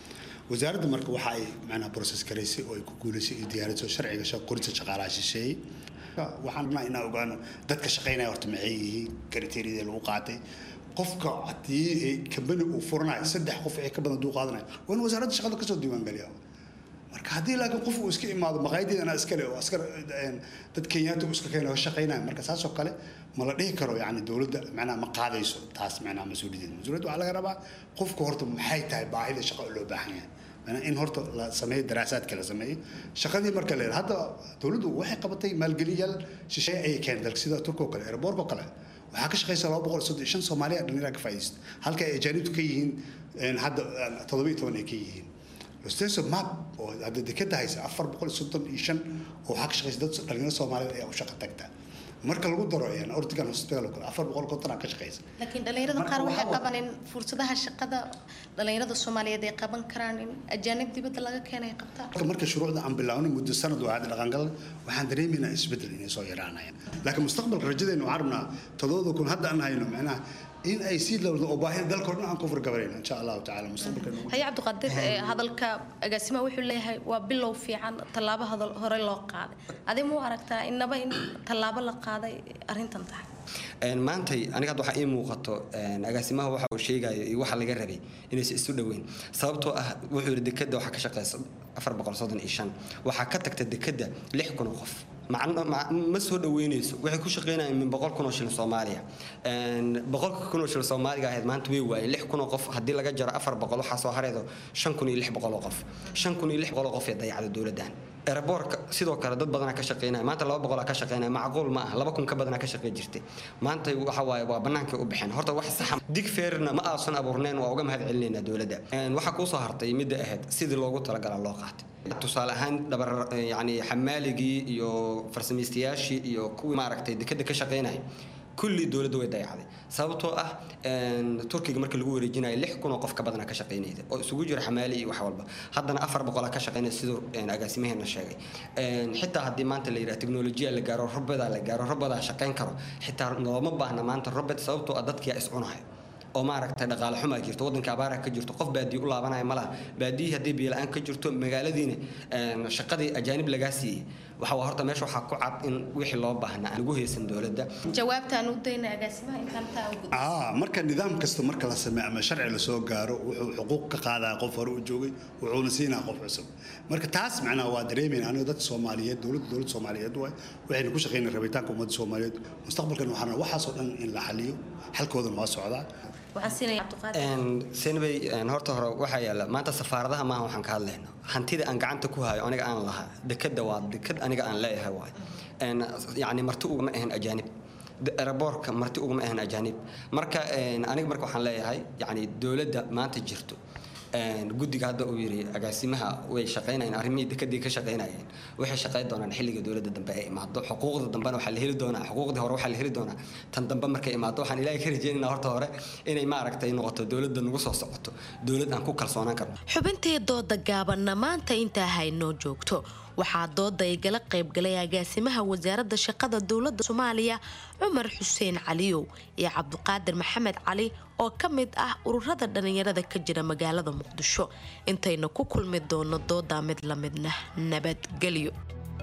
wasaaradda marka waxa ay macnaha process garaysay oo ay ku guulaysay iyo diyaariso sharciga shaq- qorista shaqaalaha shisheeye waxaan rabnaa inaan ogaano dadka shaqaynaya horta maxay yihiin kriteeriyadii lagu qaatay qofka haddii kambani uu furanayo saddex qof wixii ka badan hadduu qaadanayo waa in wasaaradda shaqada kasoo diiwaangeliya marka haddii laakiin qof uu iska imaado maqaayadeedana iskale oo askar een, dad kenyaata uu iska keeno shaqaynaya marka saasoo kale ma la dhihi karo yani dowladda macnaha ma qaadayso taas macnaha mas-uuliyaddeeda mas-uuliyadda waxaa laga rabaa qofka horta maxay tahay baahida shaqo oo loo baahan yahay macnaha in horta la sameeyo daraasaadka la sameeyo shaqadii marka la hadda dowladdu waxay qabatay maalgeliyaal shisheeye ayay keentay dalka sida turka oo kale airboorka oo kale waxaa ka shaqaysa laba boqol soddon iyo shan soomaaliya dhallinyara ka faa'iidaysta halka ay ajaanibtu ka yihiin een, hadda een, toddoba iyo toban ay ka yihiin losteso map oo hadda dekeda haysa afar boqol iyo soddon iyo shan oo waxaa ka shaqaysa dad dhalinyaro soomaaliyeed ayaa u shaqo tagta marka lagu daro een, ortigan hospital oo kale afar boqol konton aa ka shaqaysa laakiin dhalinyarada qaar waxay qabaan in fursadaha shaqada dhalinyarada soomaaliyeed ay qaban karaan in ajaanib dibadda laga keenay qabtaan marka marka shuruucda aan bilaawno muddo sanad waa hadda dhaqangal waxaan dareemaynaa isbeddel inay soo yaraanayaan laakiin mustaqbalka rajadeenu waxaan rabnaa todobada kun hadda aan hayno macnaha in ay sii lowdo oo baahida dalka oo dhan aan ku furgabarayno insha allahu tacaala mustaqbalka haye cabdiqaadir ee, hadalka agaasimaha wuxuu leeyahay waa bilow fiican tallaabo hadal hore loo qaaday adi muu aragtaa inaba in tallaabo la qaaday arrintan tahay Een, maantay aniga hadda waxaa ii muuqato een, agaasimaha waxa uu sheegayo iyo waxa laga rabay inaysan isu dhoweyn sababtoo ah wuxuu yidhi dekeda waxaa ka shaqeysa afar boqol soddon iyo shan waxaa ka tagta dekeda lix kun oo qof macno ma- ma soo dhaweynayso waxay ku shaqeynayaan min boqol kun oo shilin soomaaliya Een, boqolka kun oo shilin soomaaliga ahayd maanta way waayeen lix kun oo qof haddii laga jaro afar boqol waxaa soo hareedo shan kun iyo lix boqol oo qof shan kun iyo lix boqol oo qof ee dayacda dowladdan eraboorka sidoo kale dad badanaa ka shaqeynaya maanta laba boqolaa ka shaqeynaya macquul ma ah laba kun ka badanaa ka shaqey jirtay maanta waxa waaye waa bannaankay u baxeen horta wax saxa dig feerna ma aasan abuurneen waa uga mahad celinaynaa dowladda Een, waxaa kuu soo hartay midda ahayd sidii loogu talagalaa loo qaatay tusaale ahaan dhabar yani xamaaligii iyo farsamaystayaashii iyo kuwii maaragtay dekeda ka shaqeynaya kulli dowladda way dayacday sababtoo ah een, turkiga marka lagu wareejinayo lix kun oo qof ka badana ka shaqeynayda oo isugu jira xamaali iyo wax walba haddana afar boqolaa ka shaqeynaya siduu een, agaasimaheena sheegay Een, xitaa haddii maanta la yidhaha teknolojiya la gaaro robodaa la gaaro robodaa shaqeyn karo xitaa looma baahna maanta robot sababtoo ah dadkiyaa iscunahay oo maaragtay dhaqaale xumaa jirto waddanka abaaraha ka jirto qof baadiye u laabanaya ma laha baadiyihii haddii biyo-la-aan ka jirto magaaladiina een, shaqadii ajaanib lagaa siiyey waxa waa horta meesha waxaa ku cad in wixii loo baahnaa aan lagu haysan dowladda jawaabtaan u dayna agaasimaha intaan taa ugu ah marka nidaam kasta marka la sameeyo ama sharci la soo gaaro wuxuu xuquuq ka qaadaa qof hore u joogay wuxuuna siinaa qof cusub marka taas macnaha waa dareemayna aniga dad soomaaliyeed dowladda dowladda soomaaliyeed waay waxayna ku shaqeynaa rabitaanka ummadda soomaaliyeed mustaqbalkan waxaana waxaasoo dhan in la xaliyo xalkoodana waa socdaa waxaan siinaya cabdiqaadir Een, senbay een, horta hore waxaa yaala maanta safaaradaha maaha waxaan ka hadlayno hantida aan gacanta ku hayo aniga aan lahaa dekeda waa deked aniga aan leeyahay waay Een, yacni marti ugama ahan ajaanib De- eraboorka marti ugama ahan ajaanib marka een, aniga marka waxaan leeyahay yacni dowladda maanta jirto een, guddiga hadda uu yidhi agaasimaha way shaqaynayeen arrimihii dekadii ka shaqaynayeen waxay shaqayn doonaan xilliga dowladda dambe ay imaado xuquuqda dambena waxaa la heli doonaa xuquuqdii hore waxaa la heli doonaa tan dambe markay imaado waxaan ilaahay ka rajeynaynaa horta hore inay maaragtay noqoto dowladda nagu soo socoto dowlad aan ku kalsoonaan karno xubintii dooda gaabanna maanta intaa haynoo joogto waxaa dooda igala qaybgalay agaasimaha wasaaradda shaqada dowladda soomaaliya cumar xuseen caliyow iyo cabdiqaadir maxamed cali oo ka mid ah ururada dhallinyarada ka jira magaalada muqdisho intayna ku kulmi doono doodaa mid la midna nabadgelyo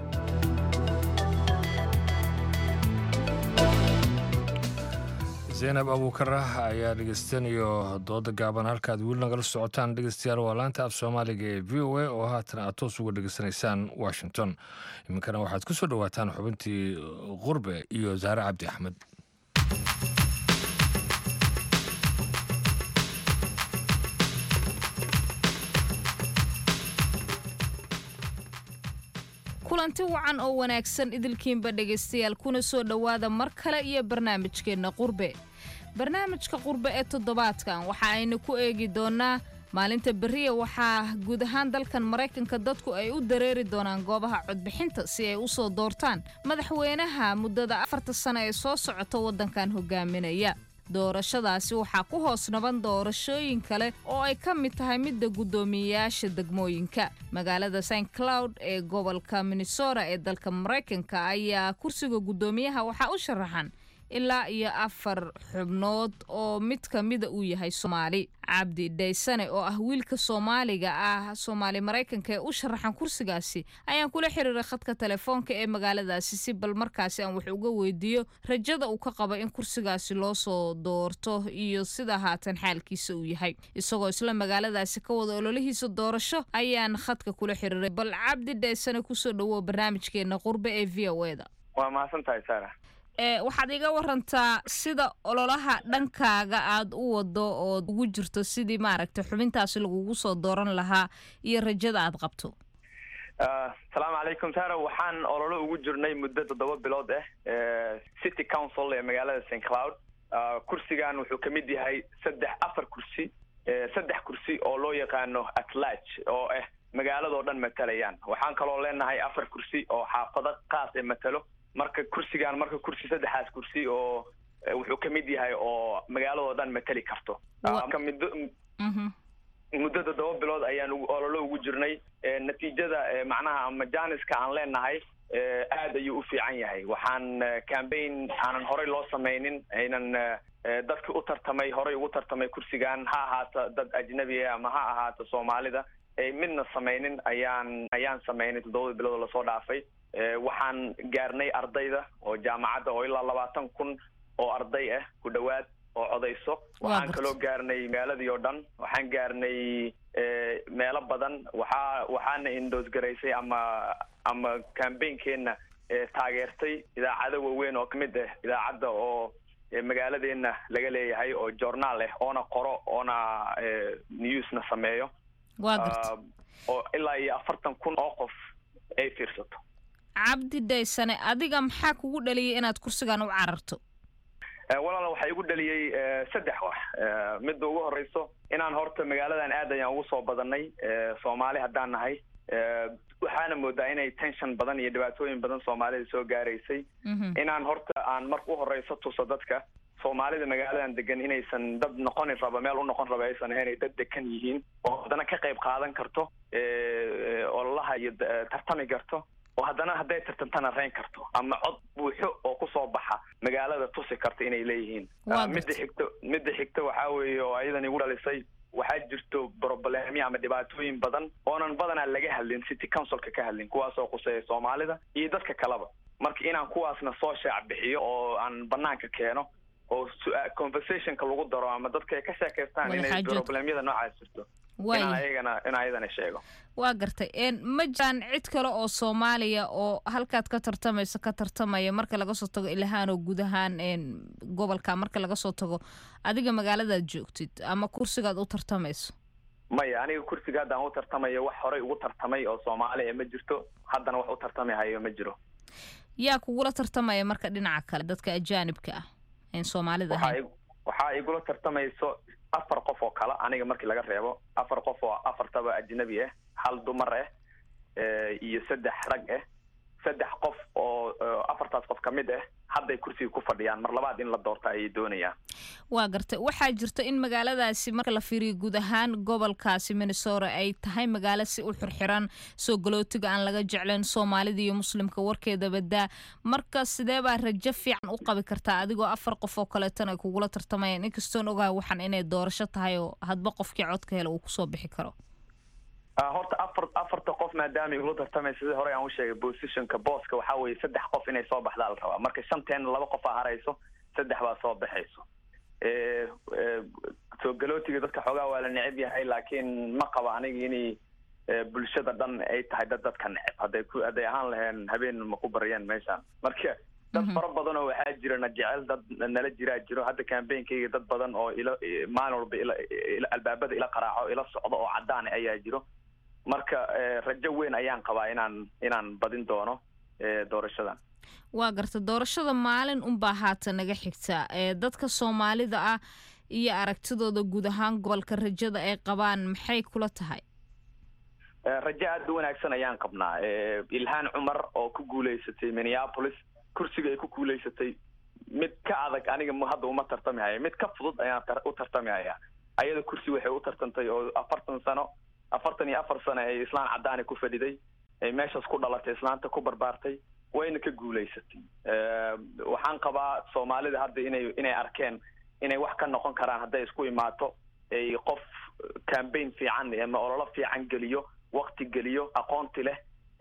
zaynab abuukara ayaa dhegeystanayo dooda gaaban halkaad weli nagala socotaan dhegeystayaal waa laanta af soomaaliga ee v o a oo haatan aad toos uga dhegeysanaysaan washington iminkana waxaad ku soo dhowaataan xubintii qurbe iyo zaare cabdi axmed kulanti wacan oo wanaagsan idilkiinba dhegaystayaal kuna soo dhowaada mar kale iyo barnaamijkeenna qurbe barnaamijka qurbe ee toddobaadkan waxa aynu ku eegi doonnaa maalinta beriya waxaa guud ahaan dalkan maraykanka dadku ay u dareeri doonaan goobaha codbixinta si ay u soo doortaan madaxweynaha muddada afarta sano ee soo socota waddankan hogaaminaya doorashadaasi waxaa ku hoos naban doorashooyin kale oo ay ka mid tahay midda guddoomiyeyaasha degmooyinka magaalada st cloud ee gobolka minnesota ee dalka maraykanka ayaa kursiga guddoomiyaha waxaa u sharaxan ilaa iyo afar xubnood oo mid ka mida uu yahay soomaali cabdi dhaysane oo ah wiilka soomaaliga ah soomaali maraykanka ee u sharaxan kursigaasi ayaan kula xiriiray khadka telefoonka ee magaaladaasi si bal markaasi aan wax uga weydiiyo rajada uu ka qabo in kursigaasi loo soo doorto iyo sida haatan xaalkiisa uu yahay isagoo isla magaaladaasi ka wada ololihiisa doorasho ayaan khadka kula xiriiray bal cabdi dhaysane kusoo dhawow barnaamijkeena qurbe ee v o eda waa mahadsan tahay sara ee waxaad iga warantaa sida ololaha dhankaaga aad u wado ood ugu jirto sidii maaragtay xubintaasi lagugu soo dooran lahaa iyo rajada aad qabto asalaamu calaykum sara waxaan ololo ugu jirnay muddo toddoba bilood ah city council ee magaalada st cloud kursigan wuxuu ka mid yahay saddex afar kursi saddex kursi oo loo yaqaano atlarge oo ah magaaladoo dhan matalayaan waxaan kaloo leenahay afar kursi oo xaafado qaas ee matalo marka kursigan marka kursi saddexaas kursi oo wuxuu ka mid yahay oo magaaladoo dhan matali karto marka muddo muddo toddoba bilood ayaan ololo ugu jirnay natiijada macnaha ama janiska aan leenahay aad ayuu u fiican yahay waxaan cambaign aanan horey loo samaynin aynan dadki u tartamay horey ugu tartamay kursigan ha ahaato dad ajnabi ah ama ha ahaato soomaalida ay midna samaynin ayaan ayaan samaynay toddobada bilood oo lasoo dhaafay waxaan gaarnay ardayda oo jaamacadda oo ilaa labaatan kun oo arday ah ku dhowaad oo codayso waxaan kaloo gaarnay magaaladii oo dhan waxaan gaarnay meelo badan waxaa waxaana indoos garaysay ama ama cambaignkeenna taageertay idaacado waaweyn oo kamid ah idaacadda oo magaaladeena laga leeyahay oo journaal ah oona qoro oona newsna sameeyo oo ilaa iyo afartan kun oo qof ay fiirsato cabdi dhaysane adiga maxaa kugu dhaliyay inaad kursigan u cararto walaala waxaa igu dhaliyey saddex wax midda ugu horeyso inaan horta magaaladan aad ayaan ugu soo badanay soomaali haddaan nahay waxaana moodaa inay tension badan iyo dhibaatooyin badan soomaalida soo gaaraysay inaan horta aan marka u horeyso tuso dadka soomaalida magaaladan degan inaysan dad noqoni raba meel u noqon raba aysan ahayn ay dad degan yihiin oo haddana ka qayb qaadan karto ololaha iyo tartami karto oo haddana hadday tartantana reyn karto ama cod buuxo oo kusoo baxa magaalada tusi karta inay leeyihiin midda xigto midda xigta waxaa weeye oo ayadan igu dhalisay waxaa jirto problemyo ama dhibaatooyin badan oonan badanaa laga hadlin city councilka ka hadlin kuwaasoo quseeya soomaalida iyo dadka kaleba marka inaan kuwaasna soo shaac bixiyo oo aan banaanka keeno oo conversationka lagu daro ama dadka ay ka sheekaystaan inay problemyada noocaas jirto inaan ayagana in ayadana sheego waa gartay ma jiraan cid kale oo soomaaliya oo halkaad ka tartamayso ka tartamaya marka laga soo tago ilahaan oo guud ahaan gobolka marka laga soo tago adiga magaaladaad joogtid ama kursigaad u tartamayso maya aniga kursiga haddaan u tartamayo wax horey ugu tartamay oo soomaaliya ma jirto haddana wax u tartamahayo ma jiro yaa kugula tartamaya marka dhinaca kale dadka ajaanibka ah en soomaalida ahayn waxaa igula tartamayso afar qof oo kale aniga markii laga reebo afar qof oo afartaba ajnabi ah hal dumar ah iyo saddex rag ah saddex qof oo afartaas qof ka mid ah hadday kursiga ku fadhiyaan mar labaad in la doorta ayay doonayaan waa gartay waxaa jirta in magaaladaasi marka la fiiriyo guud ahaan gobolkaasi minnesota ay tahay magaalo si u xirxiran soo galootiga aan laga jeclayn soomaalida iyo muslimka warkeeda badaa marka sidee baa rajo fiican u qabi kartaa adigoo afar qof oo kaleetana ay kugula tartamayaan inkastoon ogahay waxaan inay doorasho tahay oo hadba qofkii codka hele uu kusoo bixi karo horta afar afarta qof maadaama igula tartamay sidii hore aan u sheegay positionka booska waxaa weeye saddex qof inay soo baxdaa la rabaa marka shanteena laba qof aa harayso saddex baa soo baxayso soo galootiga dadka xoogaa waa la neceb yahay laakiin ma qaba aniga inay bulshada dhan ay tahay dad dadka neceb hadday ku hadday ahaan laheen habeen ma ku baryeen meeshaan marka dad fara badan oo waxaa jira na jecel dad nala jiraa jiro hadda cambainkayga dad badan oo ila maalin walba ila albaabada ila qaraaco ila socdo oo cadaan ayaa jiro marka rajo weyn ayaan qabaa inaan inaan badin doono doorashadan waa garta doorashada maalin unbaa haata naga xigta dadka soomaalida ah iyo aragtidooda guud ahaan gobolka rajada ay qabaan maxay kula tahay rajo aada u wanaagsan ayaan qabnaa ilhaan cumar oo ku guuleysatay minneapolis kursiga ay ku guuleysatay mid ka adag aniga hadda uma tartami haya mid ka fudud ayaan u tartami hayaa ayada kursi waxay u tartantay oo afartan sano afartan iyo afar sano ay islaan cadaani ku fadhiday ay meeshaas ku dhalatay islaanta ku barbaartay wayna ka guulaysatay waxaan qabaa soomaalida hadda inay inay arkeen inay wax ka noqon karaan hadday isku imaato ay qof cambaign fiican ama ololo fiican geliyo wakti geliyo aqoonti leh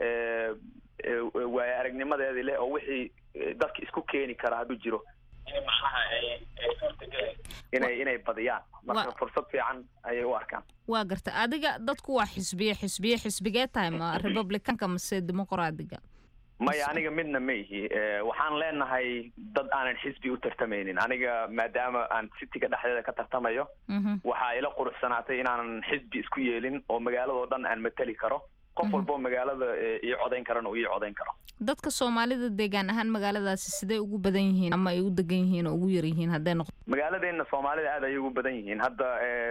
waayo aragnimadeedii leh oo wixii dadka isku keeni kara hadduu jiro maxaha ay suurtageli inay inay badiyaan marka fursad fiican ayay u arkaan waa garta adiga dadku waa xisbiye xisbiye xisbigee tahay ma republicanka mase dimuqraadiga maya aniga midna ma ihi waxaan leenahay dad aanan xisbi u tartamaynin aniga maadaama aan cityga dhexdeeda ka tartamayo waxaa ila quruxsanaatay inaanan xisbi isku yeelin oo magaaladao dhan aan mateli karo qof walboo magaalada ii codayn karana uu ii codayn karo dadka soomaalida deegaan ahaan magaaladaasi sidee ugu badan yihiin ama ay u degan yihiin oo ugu yar yihiin hadday noqdo magaaladeena soomaalida aad ayay ugu badan yihiin hadda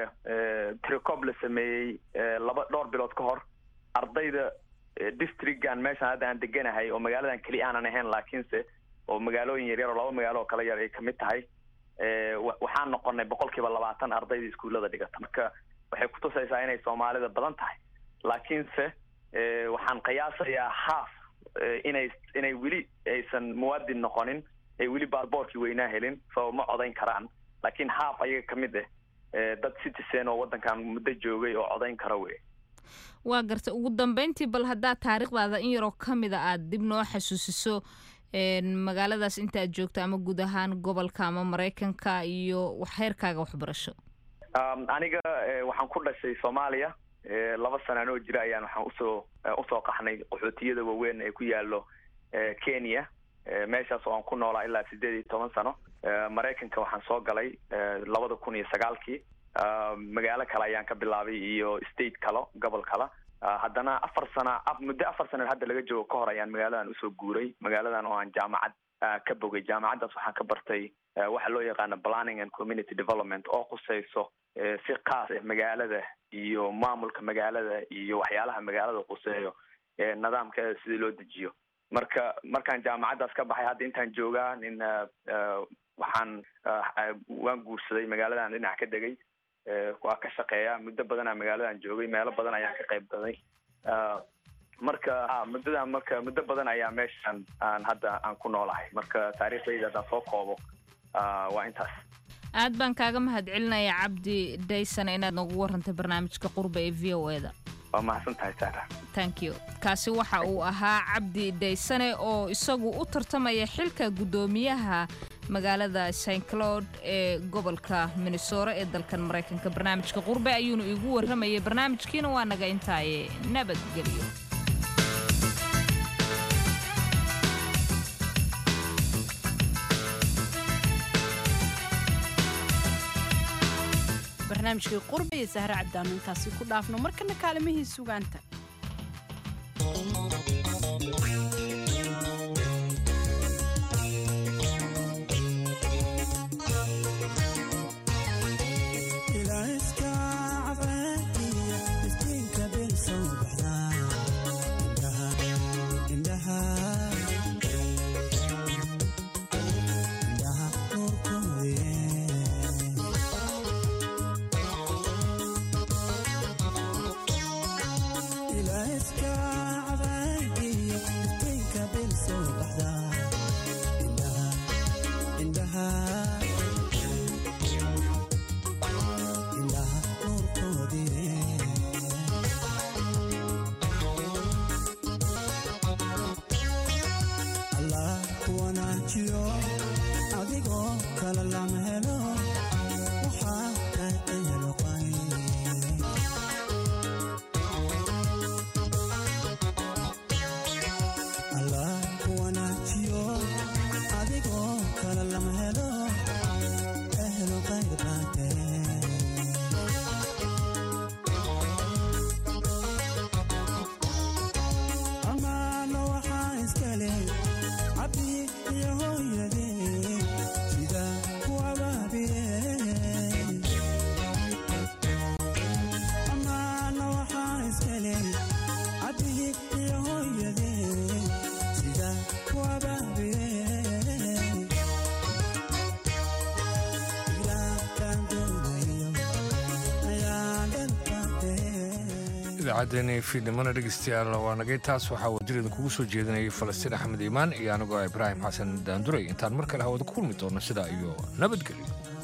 tricob la sameeyey laba dhowr bilood ka hor ardayda districtgan meeshaan hadda aan deganahay oo magaaladan keli aanan ahayn laakiinse oo magaalooyin yaryar oo laba magaalo oo kala yar ay kamid tahay waxaan noqonay boqol kiiba labaatan ardayda iskuullada dhigata marka waxay kutusaysaa inay soomaalida badan tahay laakiinse waxaan qiyaasayaa half inay inay weli aysan muwaadin noqonin ay weli baarboorkii weynaa helin so ma codayn karaan laakiin half ayaga ka mid ah dad citizen oo waddankan muddo joogay oo codayn kara wey waa garta ugu dambeyntii bal haddaad taariikhdaada in yaroo ka mida aad dib noo xasuusiso magaaladaas inta aad joogto ama guud ahaan gobolka ama maraykanka iyo heerkaaga waxbarasho aniga waxaan ku dhashay soomaaliya laba sanaan oo jira ayaan waxaan usoo usoo qaxnay qaxootiyada waaweyn ee ku yaalo kenya meeshaas oo aan ku noolaa ilaa sideed iyo toban sano maraykanka waxaan soo galay labada kun iyo sagaalkii magaalo kale ayaan ka bilaabay iyo state kalo gobol kale haddana afar sana muddo afar sana hadda laga joogo ka hor ayaan magaaladan usoo guuray magaaladan oo aan jaamacad ka bogay jaamacaddaas waxaan ka bartay waxa loo yaqaano planning and community development oo khuseyso si kaas ah magaalada iyo maamulka magaalada iyo waxyaalaha magaalada khuseeyo nidaamkeeda sidii loo dejiyo marka markaan jaamacaddaas ka baxay hadda intaan joogaa nin waxaan waan guursaday magaaladan dhinac ka degay waa ka shaqeeya muddo badanaa magaaladan joogay meelo badan ayaan ka qayb galay marka muddadan marka muddo badan ayaa meeshan aan hadda aan ku noolahay marka taariikhdayda haddaan soo koobo waa intaas aad baan kaaga mahad celinayaa cabdi daysan inaad noogu warantay barnaamijka qurba ee v o eda waa mahadsan tahay saara thank you kaasi waxa uu ahaa cabdi daysane oo isagu u tartamaya xilka guddoomiyaha magaalada st cloud ee gobolka minnesora ee dalkan maraykanka barnaamijka qurbe ayuunu iigu warramayay barnaamijkiina waa naga intaaye nabadgelyo barnaamijkii qurba iyo sahre cabdaanu intaasi ku dhaafno markana kaalimihii sugaanta idaacaddeenii fiidnimona dhegeystayaal waa nagay taas waxaa wadil idinkugu soo jeedinayay falastiin axmed iimaan iyo anigoo ibraahim xasan daanduray intaan mar kale hawada ku kulmi doonno sidaa iyo nabadgelyo